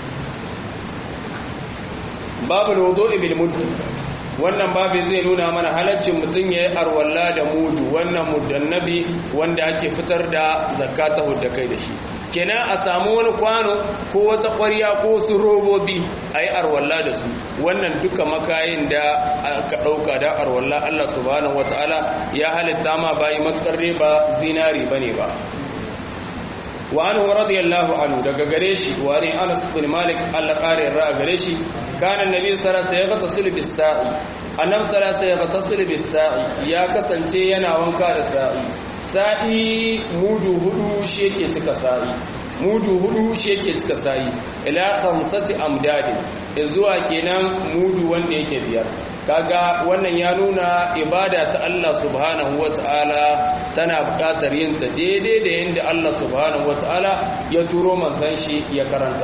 babu wudu'i bil mudu wannan babu zai nuna mana halaccin mutum yayi arwalla da mudu wannan mudannabi wanda ake fitar da zakata hudda kai da shi kenan a samu wani kwano ko wata ƙwarya ko su robobi a yi arwalla da su wannan duka makayin da aka ɗauka da arwalla Allah subhanahu wata'ala ya halitta ma bayi matsarre ba zinari ba ne ba wa anhu radiyallahu anhu daga gare shi wa ne Anas bin Malik Allah kare ra gare shi kana annabi sallallahu alaihi wasallam ya bis sa'i annabi sallallahu alaihi wasallam ya bis sa'i ya kasance yana wanka da sa'i sa'i mudu hudu shi yake cika sa'i mudu hudu shi yake cika sa'i ila khamsati amdadin zuwa kenan mudu wanda yake biyar kaga wannan ya nuna ibada ta Allah subhanahu wata'ala tana buƙatar yin ta daidai da yadda Allah subhanahu wata'ala ya turo manzon shi ya karanta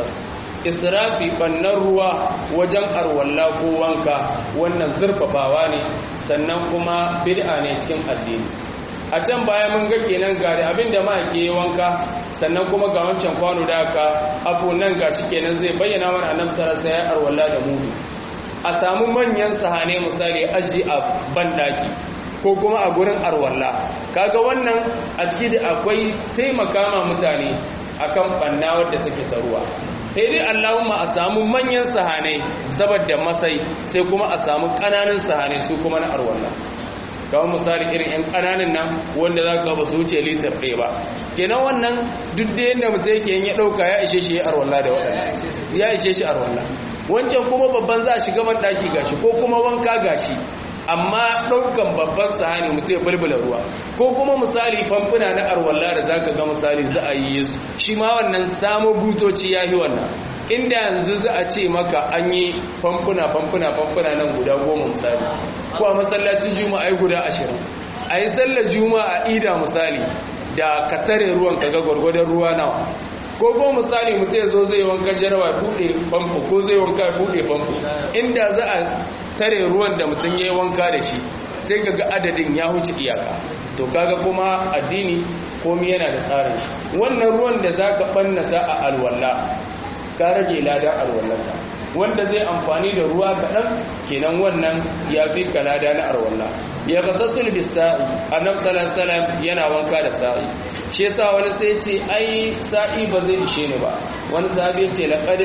israfi bannan ruwa wajen arwalla ko wanka wannan zurfafawa ne sannan kuma bid'a ne cikin addini a can baya mun ga kenan gari abinda ma ke wanka sannan kuma ga wancan kwano da aka abu nan gashi kenan zai bayyana mana annabi sallallahu alaihi wasallam arwalla da mudu a samu manyan sahane misali aji a bandaki ko kuma a gurin arwalla kaga wannan a ciki da akwai taimaka ma mutane akan banna wadda take taruwa sai dai Allahumma a samu manyan sahane saboda masai sai kuma a samu kananan sahane su kuma na arwalla kawai misali irin 'yan ƙananan nan wanda za ka ba su wuce litar ɗaya ba kenan wannan duk da yadda mutum yake yin ya ɗauka ya ishe shi ya arwalla da waɗanda ya ishe shi arwalla wancan kuma babban za a shiga ban ɗaki gashi ko kuma wanka gashi amma ɗaukan babban sahani mutum ya bulbula ruwa ko kuma misali famfuna na arwalla da za ka ga misali za a yi su shi ma wannan samo butoci ya yi wannan inda yanzu za a ce maka an yi famfuna famfuna famfuna nan guda goma misali ko a masallacin juma'a guda ashirin a yi sallar juma'a ida misali da ka tare ruwan ka ga gwargwadon ruwa nawa ko ko misali mutum ya zo zai wanka jarawa buɗe famfo ko zai wanka buɗe famfo inda za a tare ruwan da mutum ya yi wanka da shi sai ga adadin ya huce iyaka to kaga kuma addini komi yana da tsarin shi wannan ruwan da za ka ɓannata a alwala ka rage ladan alwallarka wanda zai amfani da ruwa kaɗan kenan wannan ya fi ka lada na alwallah ya ga sassul bisa'i annab salam yana wanka da sa'i shi yasa wani sai ce ai sa'i ba zai ishe ni ba wani sahabi ce laqad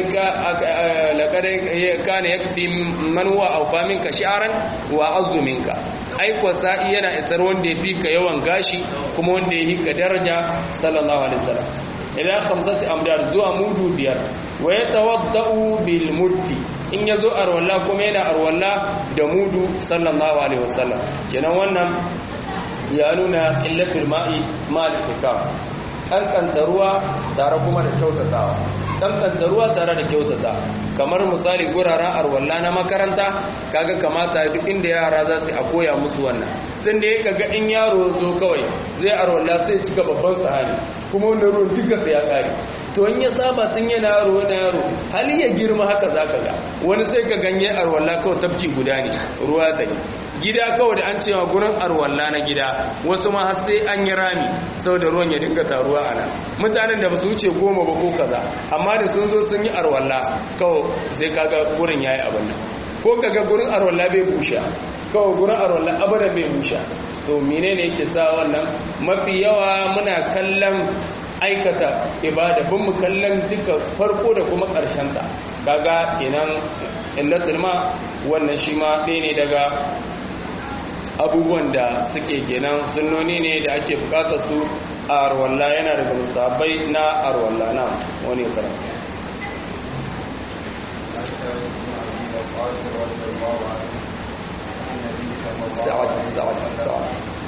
kana yakfi man huwa awfa minka shi'ran wa azzu minka ai ko sa'i yana isar wanda ya fika yawan gashi kuma wanda ya hika daraja sallallahu alaihi wasallam ila khamsati amdar zuwa mudu biyar wa yatawaddau bil muddi in yazo arwalla kuma yana arwalla da mudu sallallahu alaihi wasallam kenan wannan ya nuna illatul ma'i mal ikaf kankanta ruwa tare kuma da kyautatawa kankanta ruwa tare da kyautata kamar misali guraren arwalla na makaranta kaga kamata duk inda yara za su a koya musu wannan tun da ya kaga in yaro zo kawai zai arwalla sai cika babban sahani kuma wannan ruwan duka sai ya kare to in ya saba tun yana yaro wani yaro hali ya girma haka za ka ga wani sai ka ganye arwalla kawai tafki guda ne ruwa ta gida kawai da an cewa gurin arwalla na gida wasu ma har sai an yi rami saboda ruwan ya dinga taruwa a nan mutanen da ba su wuce goma ba ko kaza amma da sun zo sun yi arwalla kawai sai kaga gurin yayi abin nan ko kaga gurin arwalla bai busha kawai gurin arwalla abada bai busha to menene yake sa wannan mafi yawa muna kallon aikata ibada bin mu kallon duka farko da kuma ƙarshen ta kaga kenan illatul ma wannan shi ma ɗaya ne daga abubuwan da suke kenan sunnoni ne da ake bukata su a arwalla yana daga musabai na arwalla na wani karatu سعد سعد سعد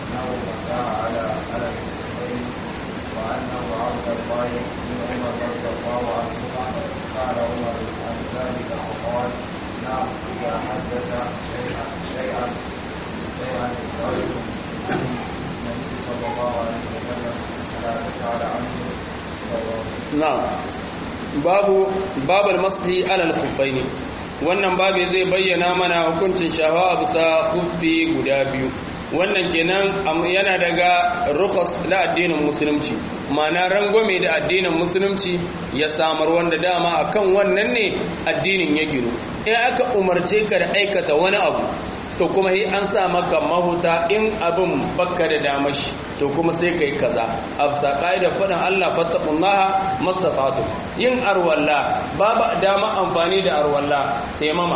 وأنه عبد الله بن عمر رضي الله عنهما قال عمر عن ذلك فقال نعم إذا حدث شيئا شيئا شيئا الرجل النبي صلى الله عليه وسلم فلا تسأل عنه نعم babu babal masahi alal khuffaini wannan babu zai bayyana mana hukuncin shafa a bisa khuffi guda biyu wannan kenan yana daga rukhas na addinin musulunci ma'ana rangwame da addinin musulunci ya samar wanda dama akan wannan ne addinin ya gino in aka umarce ka da aikata wani abu to kuma yi an sa maka mahuta in abin baka da damashi to kuma sai kai kaza afsa da faɗin Allah fattaqullaha masatatu yin arwalla babu dama amfani da arwalla taimama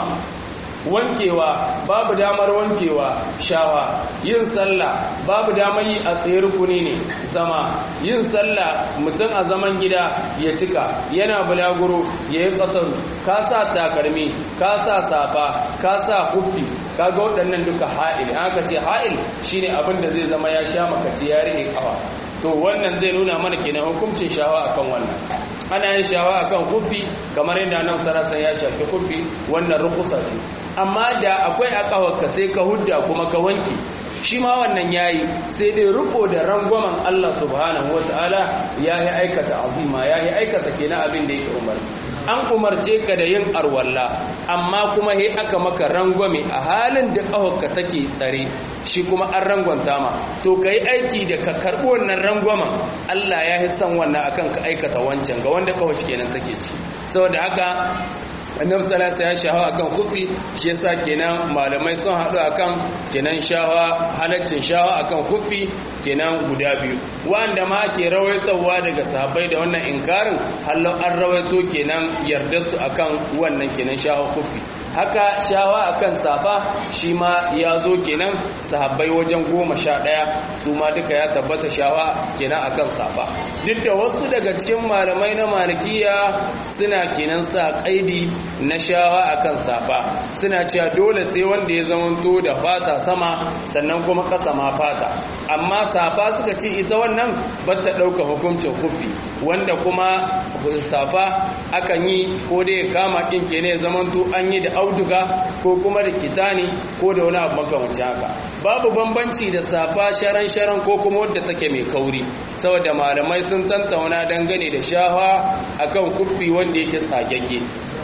wankewa babu damar wankewa shawa yin sallah babu damar yi a tsaye rukuni ne zama yin sallah mutum a zaman gida ya cika yana bulaguro ya yi ƙasaru ka sa takalmi ka sa safa ka sa hufi kaga waɗannan duka ha'il aka ce ha'il shine abin da zai zama ya sha makaci ya rike kafa to wannan zai nuna mana kenan hukuncin shawa akan wannan ana yin shawa akan kufi kamar yadda nan sarasan ya shafi kufi wannan rukusa ce amma da akwai a kawarka sai ka hudda kuma ka wanke shi ma wannan yayi sai dai riko da rangwamen Allah subhanahu wataala ya yi aikata azima ya yi aikata kenan abin da yake umarni an umarce ka da yin arwalla amma kuma he aka maka rangwame a halin da kawarka take tsare shi kuma an rangwanta ma to ka yi aiki da ka karɓi wannan rangwamen Allah ya yi son wannan akan ka aikata wancan ga wanda kawai kenan take ci saboda haka annabi sallallahu ya shahawa akan kufi shi yasa kenan malamai sun haɗu akan kenan shahawa halaccin shahawa akan kufi kenan guda biyu wanda ma ake rawaitowa daga sahabbai da wannan inkarin hallo an rawaito kenan yarda su akan wannan kenan shahawa kufi haka shawa akan safa shi ma ya zo kenan sahabbai wajen goma sha ɗaya su ma duka ya tabbata shawa kenan akan safa duk da wasu daga cikin malamai na malikiya suna kenan sa kaidi na shawa akan safa suna cewa dole sai wanda ya zamanto da fata sama sannan kuma kasa ma fata amma safa suka ce ita wannan bata ɗauka hukuncin kufi wanda kuma safa akan yi ko da ya kama ɗin ke ne zamanto an yi da auduga ko kuma da kitani ko da wani abu makamanci haka babu bambanci da safa sharan-sharan ko kuma wadda take mai kauri saboda malamai sun tantauna dangane da shafa akan kufi wanda yake tsagagge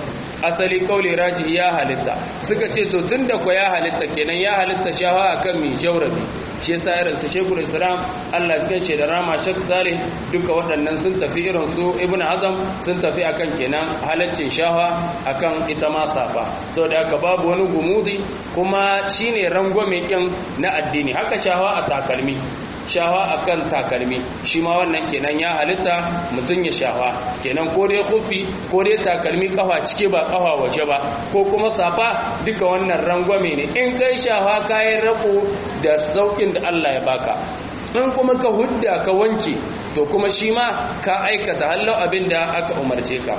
asali kauli raji ya halitta suka ce to tunda ko ya halitta kenan ya halitta shafa akan mai jaurabi shi yasa irin su Sheikhul Islam Allah ya kace da Rama Sheikh Salih duka waɗannan sun tafi irin su Ibn Hazm sun tafi akan kenan halaccin shafa akan ita ma safa saboda haka babu wani gumudi kuma shine rangwame kin na addini haka shafa a takalmi shawa akan takalmi shi ma wannan kenan ya halitta mutum ya shawa kenan ko dai kufi ko dai takalmi kafa cike ba kafa waje ba ko kuma safa duka wannan rangwame ne in kai shawa kayan rako da saukin da Allah ya baka in kuma ka hudda ka wanke to kuma shi ma ka aikata hallau abin da aka umarce ka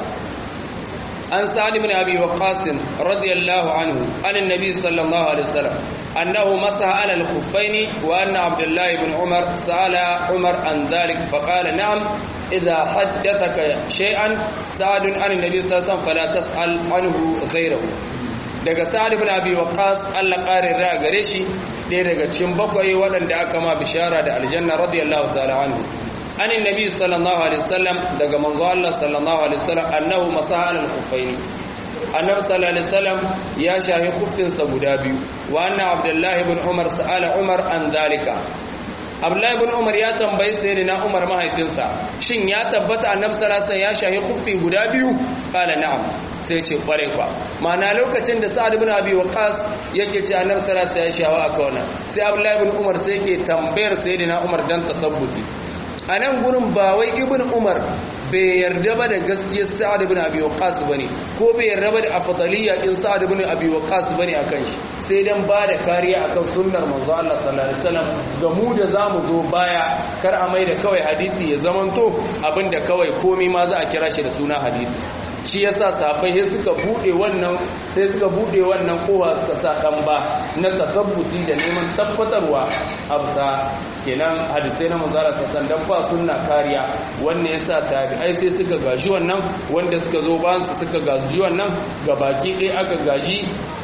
an sa'ad ibn abi waqqas radiyallahu anhu an annabi sallallahu alaihi wasallam annahu masaha ala al-khuffaini wa anna abdullah ibn umar sa'ala umar an dhalik fa qala na'am idha haddathaka shay'an sa'ad an annabi sallallahu alaihi wasallam fala tas'al anhu ghayrahu daga sa'ad ibn abi waqqas Allah qarin ra gare shi ɗaya daga cikin bakwai waɗanda aka ma bishara da aljanna radiyallahu ta'ala anhu an annabi sallallahu alaihi wasallam daga manzo Allah sallallahu alaihi wasallam annahu masaha al khuffaini annabi sallallahu alaihi wasallam ya shahi khuffin sa guda biyu wa anna abdullahi ibn umar sa'ala umar an dalika abdullahi ibn umar ya tambayi sayyidina umar mahaifinsa shin ya tabbata annabi sallallahu alaihi wasallam ya shahi khuffi guda biyu qala na'am sai ce kware kwa ma'ana lokacin da sa'ad ibn abi waqas yake ce annabi sallallahu alaihi wasallam ya shawa aka wannan sai abdullahi ibn umar sai yake tambayar sayyidina umar dan tasabbuti a nan gurin ba wai ibn umar bai yarda ba da gaskiyar sa'ad ibn abi waqas bane ko bai yarda ba da afdaliyya din sa'ad ibn abi waqas bane akan shi sai dan ba da kariya akan sunnar manzo Allah sallallahu alaihi wasallam ga mu da zamu zo baya kar a mai da kawai hadisi ya zamanto abinda kawai komai ma za a kira shi da suna hadisi shi yasa safai sai suka bude wannan sai suka bude wannan kowa suka sa dan ba na tasabbuti da neman tabbatarwa absa kenan hadisai na manzara sassan dan ba sunna kariya wannan yasa tabi'ai sai suka gaji wannan wanda suka zo bayan su suka gaji wannan gabaki ɗaya aka gaji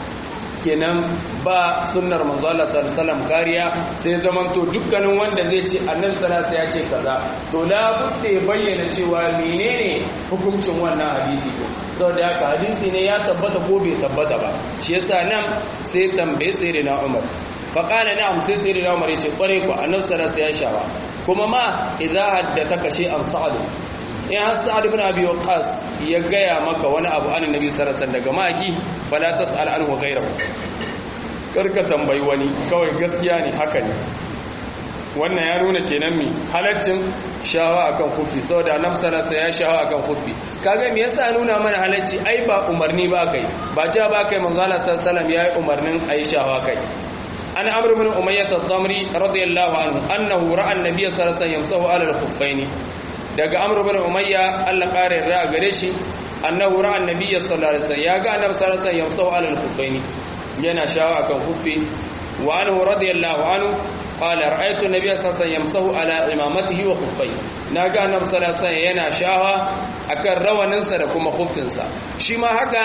kenan ba sunnar manzo Allah sallallahu alaihi wasallam kariya sai zaman to dukkanin wanda zai ce annabi sallallahu ya ce kaza to la budde bayyana cewa menene hukuncin wannan hadisi ko saboda haka hadisi ne ya tabbata ko bai tabbata ba shi yasa nan sai tambaye sai na Umar fa qala na'am sai sai na Umar ya ce kware ku annabi sallallahu ya shawa kuma ma idza haddathaka shay'an sa'ad in har sa'ad ibn abi waqqas ya gaya maka wani abu an annabi sallallahu alaihi daga maki fala tas'al anhu ghayrahu karka tambayi wani kawai gaskiya ne haka ne wannan ya nuna kenan mi halaccin shawa akan kufi saboda annabi sallallahu ya shawa akan kufi kaga me yasa nuna mana halacci ai ba umarni ba kai ba ja ba kai manzo Allah sallallahu alaihi yayi umarnin ai shawa kai an amr ibn umayyah ad-damri radiyallahu anhu annahu ra'a an-nabiy sallallahu alaihi wasallam yamsahu ala al-khuffaini daga amr ibn umayya Allah kare ra gare shi annahu ra'a annabiyyi sallallahu alaihi wasallam ya ga annabi sallallahu alaihi wasallam yamsahu ala al-khuffaini yana shawa akan khuffi wa anhu radiyallahu anhu qala ra'aytu annabiyya sallallahu alaihi wasallam yamsahu ala imamatihi wa khuffai naga annabi sallallahu alaihi wasallam yana shawa akan rawaninsa da kuma khuffinsa shi ma haka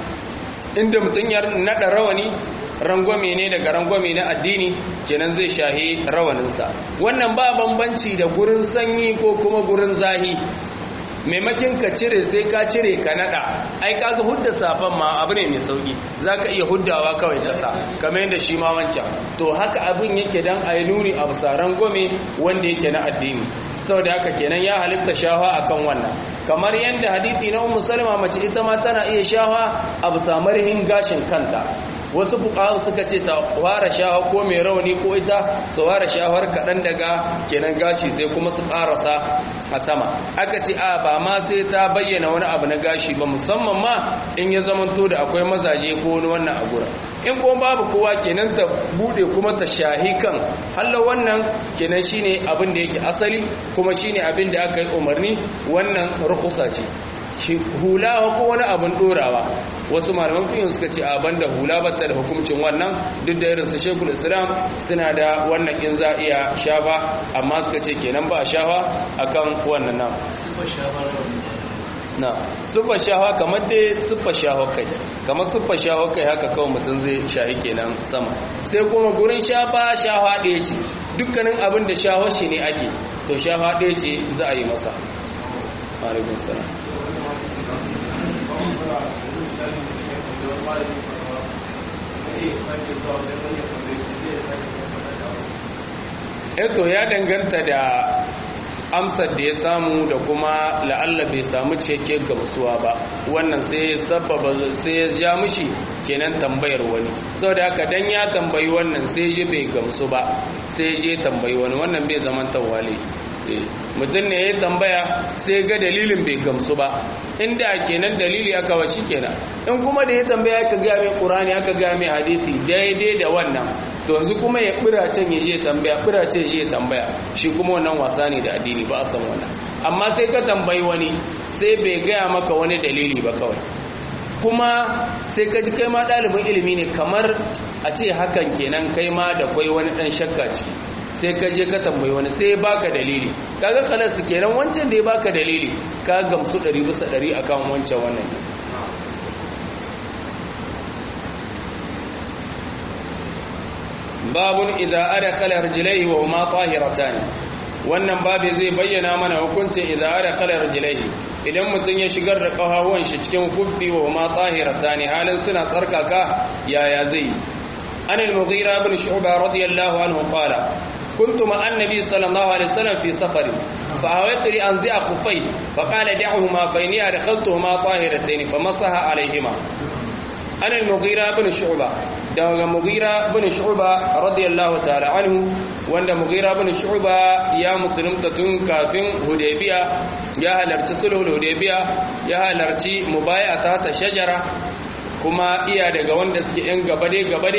inda mutun ya nada rawani rangwame ne daga rangwame na addini kenan zai shahi rawaninsa wannan ba bambanci da gurin sanyi ko kuma gurin zahi maimakin ka cire sai ka cire ka nada ai kaga hudda safan ma abu ne mai sauki zaka iya huddawa kawai da sa kamar yadda shi ma wancan to haka abin yake dan ayi nuni a saran gome wanda yake na addini saboda haka kenan ya halitta shawa akan wannan kamar yadda hadisi na ummu salama mace ita ma tana iya shawa a bisa marhin gashin kanta wasu fuqaha suka ce ta fara shawa ko mai rauni ko ita su fara shawar kaɗan daga kenan gashi sai kuma su ƙarasa a sama aka ce a ba ma sai ta bayyana wani abu na gashi ba musamman ma in ya zamanto da akwai mazaje ko wani wannan a gura in kuma babu kowa kenan ta bude kuma ta shahi kan hallo wannan kenan shine abin da yake asali kuma shine abin da aka yi umarni wannan rukhsa ce shi hula ko wani abin dorawa wasu malaman fiye suka ce a banda hula ba ta da hukuncin wannan duk da irin su shekul islam suna da wannan in za iya shafa amma suka ce kenan ba shafa akan wannan nan na suffa shafa kamar dai suffa shafa kai kamar suffa shafa kai haka kawai mutum zai shahi kenan sama sai kuma gurin shafa shafa ɗaya ce dukkanin abin da shafa shi ne ake to shafa ɗaya ce za a yi masa alaikun salam eto ya danganta da amsar da ya samu da kuma la'alla bai samu cike gamsuwa ba wannan sai sababa sai ya ja mishi kenan tambayar wani saboda haka dan ya tambayi wannan sai ji bai gamsu ba sai je tambayi wani wannan bai zaman tawali mutum ne ya tambaya sai ga dalilin bai gamsu ba inda kenan dalili aka wa shi kenan in kuma da ya tambaya aka ga mai qur'ani aka ga mai hadisi daidai da wannan to yanzu kuma ya bira can ya je tambaya bira ce ya je tambaya shi kuma wannan wasa ne da addini ba a san wannan amma sai ka tambayi wani sai bai gaya maka wani dalili ba kawai kuma sai ka ji kai ma ɗalibin ilimi ne kamar a ce hakan kenan kai ma da kwai wani ɗan shakka ciki sai ka je ka tambayi wani sai ya baka dalili kaga kalarsu kenan wancan da ya baka dalili ka gamsu ɗari bisa ɗari akan wancan wannan babun idza adkhala rijlaihi wa huma tahiratan wannan babu zai bayyana mana hukuncin idza adkhala rijlaihi idan mutum ya shigar da kafafuwan shi cikin kuffi wa huma tahiratan halin suna tsarkaka yaya zai an al-mughira ibn shu'ba radiyallahu anhu qala كنت مع النبي صلى الله عليه وسلم في سفر فأويت لأنزع خفي فقال دعهما فإني أدخلتهما طاهرتين فمسح عليهما أنا المغيرة بن شعبة daga mugira bin shu'ba radiyallahu ta'ala anhu wanda mugira bin shu'ba ya musulunta tun kafin hudaybiya ya halarci sulhul hudaybiya ya halarci mubayata ta shajara kuma iya daga wanda suke yan gabade gabade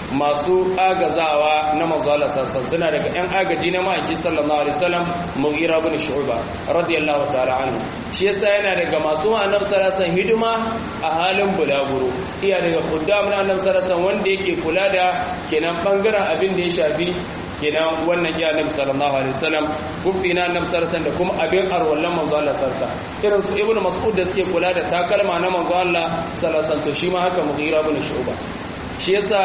masu agazawa na manzo Allah sallallahu suna daga yan agaji na ma'aiki sallallahu alaihi wasallam mugira bin shu'ba radiyallahu ta'ala anhu shi yasa yana daga masu annabi sallallahu alaihi hidima a halin bulaguro iya daga khuddam na annabi sallallahu wanda yake kula da kenan bangaren abin da ya shafi kenan wannan ya annabi sallallahu alaihi wasallam kufi na annabi sallallahu alaihi da kuma abin arwallan manzo Allah sallallahu irin su ibnu mas'ud da suke kula da takalma na manzo Allah sallallahu alaihi to shi ma haka mughira bin shu'ba shi yasa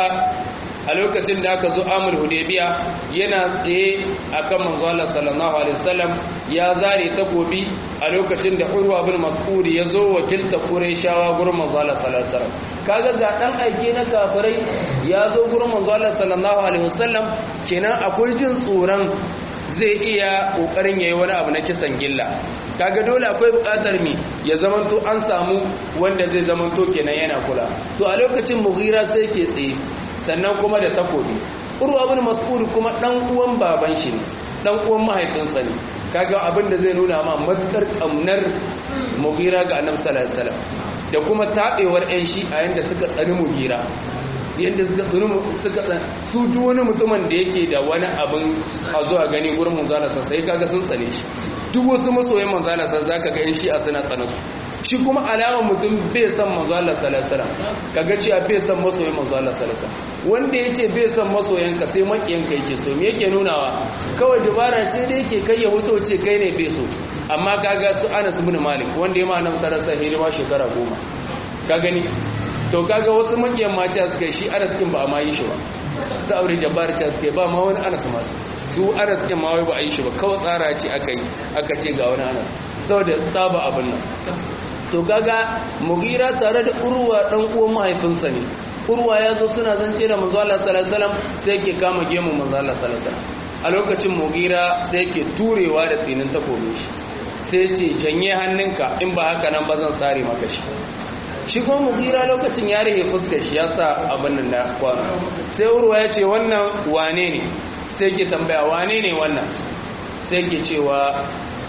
a lokacin da aka zo amul hudaybiya yana tsaye akan manzo Allah sallallahu alaihi wasallam ya zare takobi a lokacin da urwa bin mas'ud ya zo wakilta qurayshawa gurin manzo Allah sallallahu alaihi wasallam kaga ga dan aike na kafirai ya zo gurin manzo Allah sallallahu alaihi wasallam kenan akwai jin tsoron zai iya kokarin yayi wani abu na kisan gilla kaga dole akwai bukatar mi ya zamanto an samu wanda zai zamanto kenan yana kula to a lokacin mughira sai ke tsaye sannan kuma da takobi urwa bin mas'ud kuma dan uwan baban shi ne dan uwan mahaifinsa ne kaga abin da zai nuna ma matukar kamnar mughira ga annabi sallallahu alaihi wasallam da kuma tabewar ɗan shi a yanda suka tsani mughira yanda suka tsani suka tsani su ji wani mutumin da yake da wani abin a zuwa gani gurin manzala sai kaga sun tsane shi duk wasu masoyan manzala sai zaka ga yan shi a suna tsana su shi kuma alamar mutum bai san manzala salasala kaga cewa bai san masoyan manzala salasala wanda ya ce bai san masoyanka sai makiyanka yake so me yake nunawa kawai dubara ce da yake kai ya wuto ce kai ne bai so amma kaga su anas ibn malik wanda ya ma nan sarasa hidima shekara goma ka gani to kaga wasu makiyan ma ce suka shi anas din ba a ma yi shi ba ta aure jabbar ce suka ba ma wani anas ma su anas din ma wai ba a yi shi ba kawai tsara ce aka yi aka ce ga wani anas saboda tsaba abin nan to kaga mugira tare da urwa dan uwan mahaifinsa ne urwa ya zo suna zance da manzo Allah sallallahu alaihi wasallam sai ke kama gemu manzo Allah sallallahu alaihi wasallam a lokacin mugira sai ke turewa da tsinin takobin shi sai ce janye hannunka in ba haka nan ba zan sare maka shi shi kuma mugira lokacin ya rage fuskar shi ya sa abin nan na kwano sai urwa ya ce wannan wane ne sai ke tambaya wane ne wannan sai ke cewa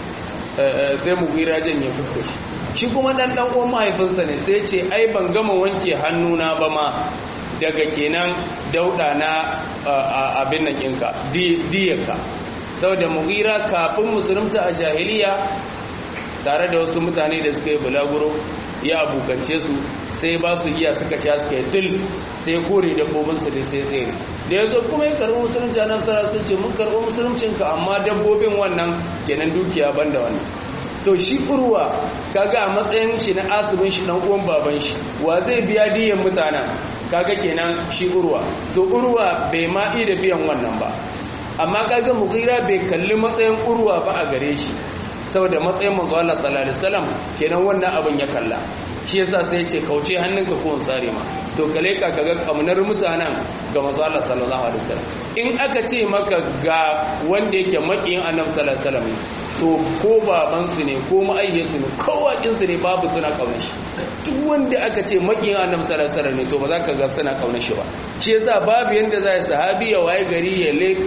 sai mugira janye fuskar shi shi kuma dan dan uwan mahaifinsa ne sai ce ai ban gama wanke hannuna ba ma daga kenan dauda na abin nan ɗinka diyarka saboda mugira kafin musulunta a jahiliya tare da wasu mutane da suka yi bulaguro ya abokance su sai ba su iya suka sha suka yi dil sai kore dabbobinsu da sai tsere da ya zo kuma ya karɓi musulunci a nan sara sun ce mun karɓi musuluncinka amma dabbobin wannan kenan dukiya banda wannan to shi urwa kaga a matsayin shi na asibin shi dan uwan baban shi wa zai biya diyan mutanen kaga kenan shi urwa to urwa bai ma da biyan wannan ba amma kaga mughira bai kalli matsayin urwa ba a gare shi saboda matsayin manzo Allah sallallahu alaihi wasallam kenan wannan abin ya kalla shi yasa sai ya ce kauce hannunka ko tsare ma to kale ka kaga kamunar mutanen ga manzo Allah sallallahu alaihi wasallam in aka ce maka ga wanda yake makiyin annabi sallallahu alaihi wasallam to ko babansu ne ko ma'ayyarsu ne kowakinsu ne babu suna kaunar shi duk wanda aka ce makiyin annabi sallallahu alaihi ne to ba za ka ga suna kaunar shi ba shi yasa babu yanda za sahabi ya waye gari ya leka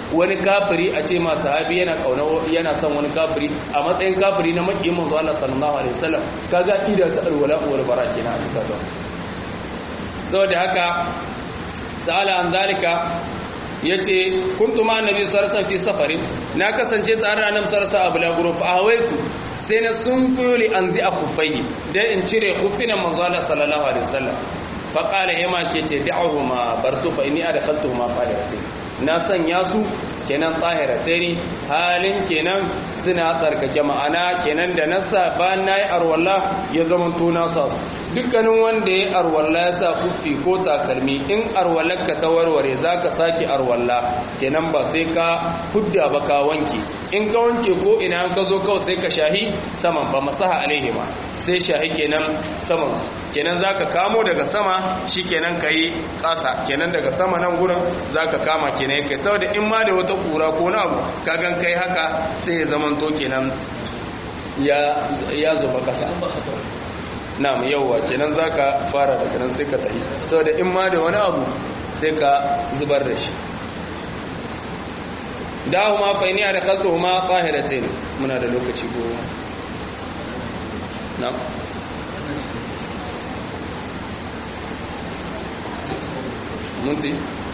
wani kafiri a ce ma sahabi yana kauna yana son wani kafiri a matsayin kafiri na makiyin manzo Allah sallallahu alaihi wasallam kaga ida ta alwala wal bara kenan a cikin zuwa saboda haka sa'ala an zalika yace kuntu ma annabi sallallahu alaihi wasallam fi safarin na kasance tare da annabi sallallahu alaihi wasallam a bulaguro fa awaitu sai na sun kuyoli an zai a kufai don in cire kufinan manzo Allah sallallahu alaihi wasallam faƙala yama ke ce da'ahu ma bar su fa inni adkhaltu ma tahiratain na sanya su kenan tahiratain halin kenan suna tsarkake ma'ana kenan da nasa ba nayi arwalla ya zama to na sa dukkanin wanda ya arwalla ya sa kufi ko takalmi in arwallarka ta warware zaka saki arwalla kenan ba sai ka fudda ba ka wanke in ka wanke ko ina an ka zo kawai sai ka shahi saman ba masaha alaihi ma sai shahi kenan saman kenan zaka kamo daga sama shikenan kai kasa kenan daga sama nan gurin zaka kama kenan kai saboda in ma da wata kura ko na abu kagan kai haka sai ya zaman to kenan ya ya zuba kasa na'am yawa kenan zaka fara daga nan sai ka tafi saboda in ma da wani abu sai ka zubar da shi dahuma fa inni adkhaltuhuma tahiratain muna da lokaci goma na'am munti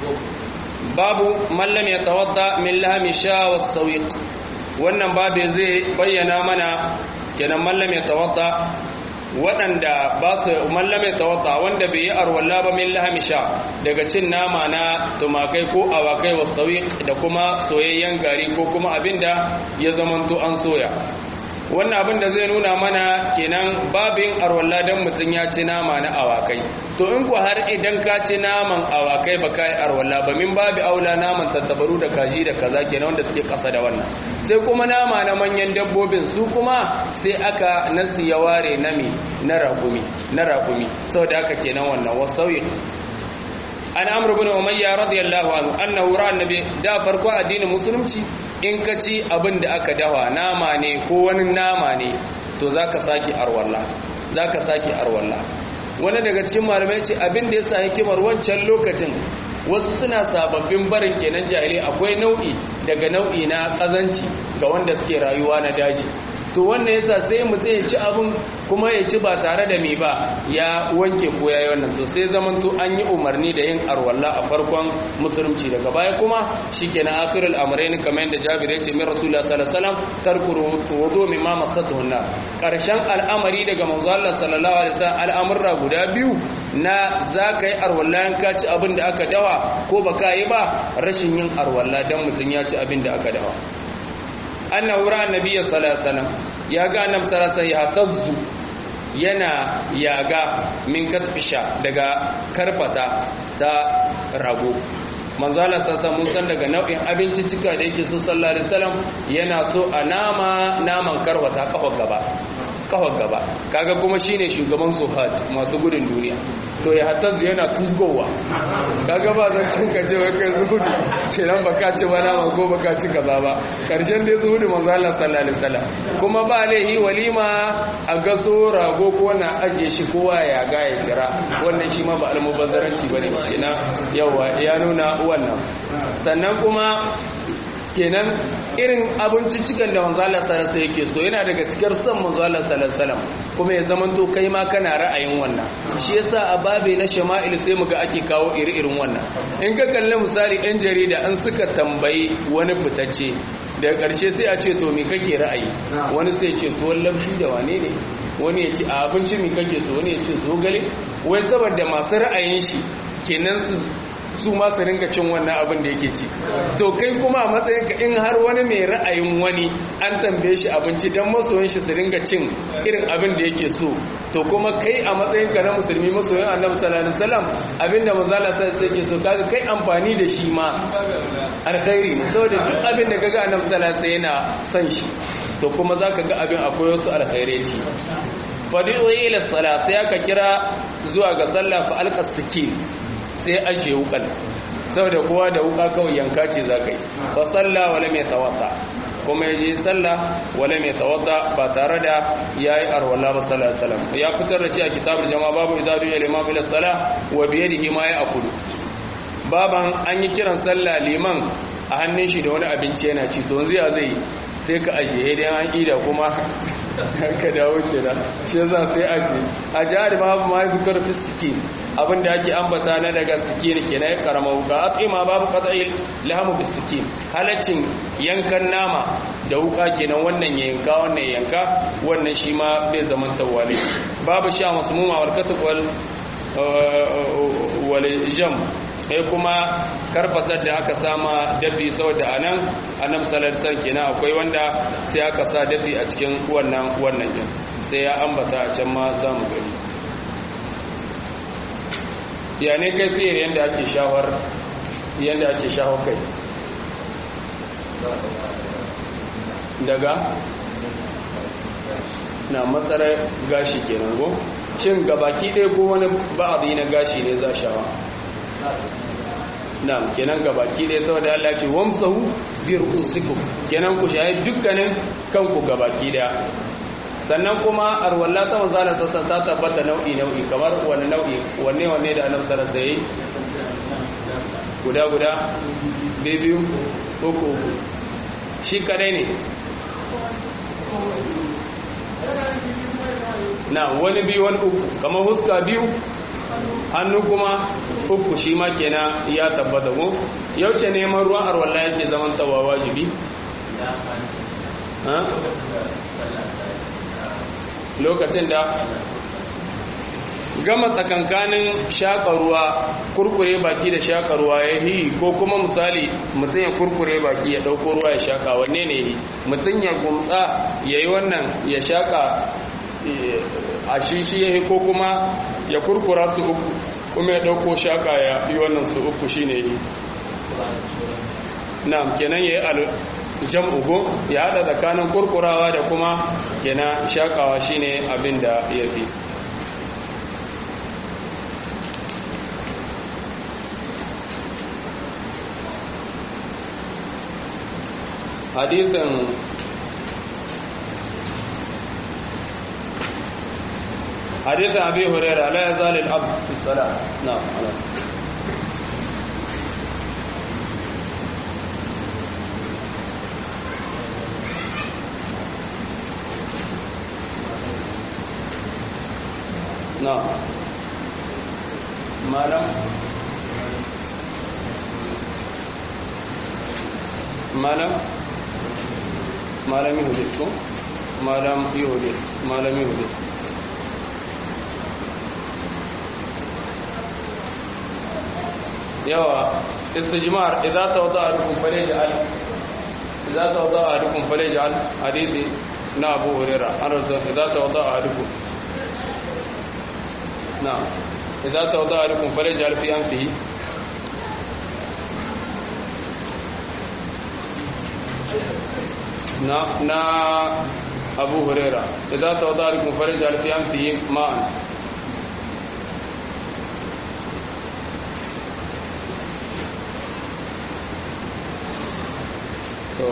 babu man lam yatawadda min lahmi sha was sawiq wannan babu zai bayyana mana kenan man lam yatawadda waɗanda ba su mallame tawadda wanda bai yi arwalla ba min lahmi sha daga cin nama na tumakai ko awakai was sawiq da kuma soyayyen gari ko kuma abinda ya zamanto an soya wannan abin da zai nuna mana kenan babin arwalla dan mutum ya ci nama na awakai to in ku har idan ka ci naman awakai ba kai arwalla ba min babi aula naman tattabaru da kaji da kaza kenan wanda suke kasa da wannan sai kuma nama na manyan dabbobin su kuma sai aka nasi ya ware nami na rakumi na rakumi saboda haka kenan wannan wasauyi an amr ibn umayya radiyallahu anhu annahu ra'a annabi da farko addinin musulunci in ka ci abin da aka dawa nama ne ko wani nama ne to zaka saki arwalla zaka saki arwalla wani daga cikin malamai ce abin da yasa hikimar wancan lokacin wasu suna sababbin barin kenan jahili akwai nau'i daga nau'i na kazanci ga wanda suke rayuwa na daji to wannan yasa sai mutum ya ci abin kuma ya ci ba tare da me ba ya wanke ko yayi wannan to sai zaman to an yi umarni da yin arwalla a farkon musulunci daga baya kuma shikenan akhirul amrayn kamar yadda Jabir ya ce min Rasulullah sallallahu alaihi wasallam tarku wudu mimma masatuhu nar karshen al'amari daga manzo Allah sallallahu alaihi wasallam al'amurra guda biyu na zaka yi arwalla in ka ci abin da aka dawa ko baka yi ba rashin yin arwalla dan mutun ya ci abin da aka dawa annahu ra'a nabiyyi sallallahu alaihi wasallam ya ga annabi sallallahu alaihi wasallam yana yaga min katfisha daga karfata ta rago manzo Allah sallallahu mun san daga nau'in abinci cika da yake so sallallahu alaihi wasallam yana so a nama naman karwata kafar gaba kafar gaba kaga kuma shine shugaban sufat masu gudun duniya to ya hatta yana tusgowa kaga ba zan cin ka ce kai zuhudu kenan baka ci ba nama ko baka ci kaza ba karshen dai zuhudu manzo Allah sallallahu alaihi wasallam kuma ba laihi walima a gaso rago ko na aje shi kowa ya ga ya jira wannan shi ma ba almubazzaranci bane kenan yawa ya nuna wannan sannan kuma kenan irin abinciccikan da manzala sallallahu yake so yana daga cikin son manzala sallallahu kuma ya zaman to kai ma kana ra'ayin wannan shi yasa a babe na shama'il sai muga ake kawo iri-irin wannan in ka kalli misali ɗan jarida an suka tambayi wani fitacce daga ƙarshe sai a ce to me kake ra'ayi wani sai ce tuwon lamshi da wane ne wani ya ce a abinci me kake so wani ya ce zogale wai saboda masu ra'ayin shi kenan su su ma su ringa cin wannan abin da yake ci to kai kuma a matsayinka in har wani mai ra'ayin wani an tambaye shi abinci don masoyin shi su ringa cin irin abin da yake so to kuma kai a matsayinka na musulmi masoyin annabi sallallahu alaihi wasallam abinda manzala sai yake so kaga kai amfani da shi ma alkhairi ne saboda duk abin da kaga annabi sallallahu alaihi yana son shi to kuma zaka ga abin akwai wasu alkhairai ci fadi'u ila salat sai aka kira zuwa ga sallah fa alqasikin sai ajiye wukan saboda kowa da wuka kawai yanka ce za ka yi ba tsalla wale mai tawata kuma ya je tsalla wale mai tawata ba tare da ya yi arwala ba tsalla salam ya fitar da shi a kitabar jama babu idadu ya liman ila tsalla wa biye da hima ya akudu baban an yi kiran tsalla liman a hannun shi da wani abinci yana ci to yanzu ya zai sai ka ajiye dai an ida kuma ka dawo ce da shi za sai aje a jihar babu ma zikar fiskiki abinda ake ambata na daga sikini ke na karama wuka a tsima babu katsayi lahamu bisiki halaccin yankan nama da wuka kenan wannan ya yanka wannan ya yanka wannan shi ma bai zaman tawali babu sha masu muma warkatu wal jam sai kuma karfatar da aka sama dafi saboda anan annabi sallallahu alaihi wasallam kenan akwai wanda sai aka sa dafi a cikin wannan wannan din sai ya ambata a can ma za mu gani ya ne kai fiye yadda ake shawar yadda ake shawar kai daga na matsarar gashi kenan go shin gabaki ɗaya ko wani ba'abi na gashi ne za shawa na kenan gabaki ɗaya saboda Allah ce wamsahu bi ru'usikum kenan ku shayi dukkanin kanku gabaki ɗaya sannan kuma arwalla ta manzala ta ta tabbata nau'i nau'i kamar wani nau'i wanne wanne da annabi sallallahu alaihi guda guda biyu uku uku shi kadai ne na wani biyu wani uku kamar huska biyu hannu kuma uku shi ma kenan ya tabbata ko yauce neman ruwan arwalla yake zaman tawa wajibi lokacin da gama tsakankanin shaƙa kurkure baki da shaƙa ruwa ya yi ko kuma misali mutum ya kurkure baki ya ɗauko ruwa ya shaƙa wanne ne yi mutum ya gumtsa ya yi wannan ya shaƙa a shishi ya yi ko kuma ya kurkura su uku kuma ya ɗauko shaƙa ya yi wannan su uku shi ne yi na kenan ya yi jam'u ko ya hada tsakanin kurkurawa da kuma kenan shakawa shine abin da ya fi hadisin hadisin abi hurairah la yazal al-abd fi salat na'am na malam malam malam yahudit ko malam yahudit malam yahudit yawa istijmar idza tawada ahadukum falyaj'al idza tawada ahadukum falyaj'al hadithi na abu hurairah an rasul idza tawada ahadukum نعم إذا توضأ لكم فليجعل في أنفه نا نا أبو هريرة إذا توضأ لكم فليجعل في أنفه ماء to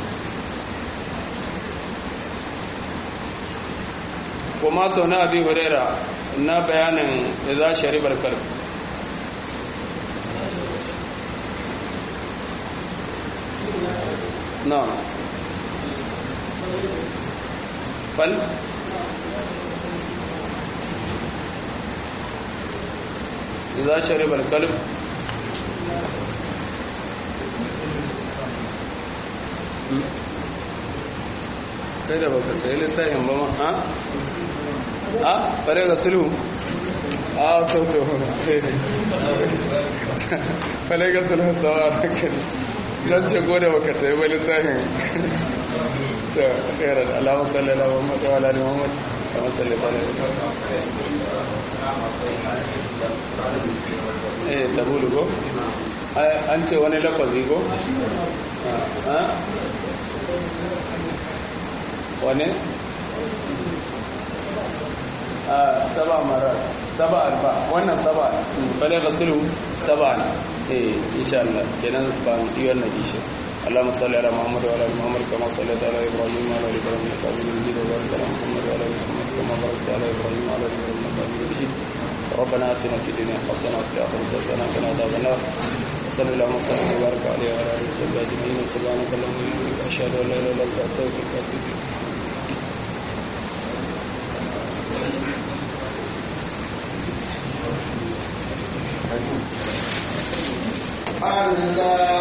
kuma to na abi huraira na bayanin za sharibar kalb na fal za sharibar kalb kai da baka sai littafin ba ma ha? a fare ga sulhu a sauto fare ga sulhu sawa da kai zan ce gode baka sai ba littafin ta khairar alamun sallala wa mata wa lalai muhammad kama sallata ne eh tabulu ko an ce wani lafazi ko wane saba mara saba alba wannan saba fale rasulu saba ne eh insha Allah kenan ba mu yi wannan ishe اللهم صل على محمد وعلى ال محمد كما صليت على ابراهيم وعلى ال ابراهيم انك حميد مجيد وبارك على محمد وعلى ال محمد كما باركت على ابراهيم وعلى ال ابراهيم انك حميد مجيد ربنا اتنا في الدنيا حسنه وفي الاخره حسنه وقنا عذاب النار صلى الله وسلم وبارك عليه وعلى اله وصحبه اجمعين سبحانك اللهم وبحمدك اشهد ان لا اله الا انت استغفرك واتوب اليك Allah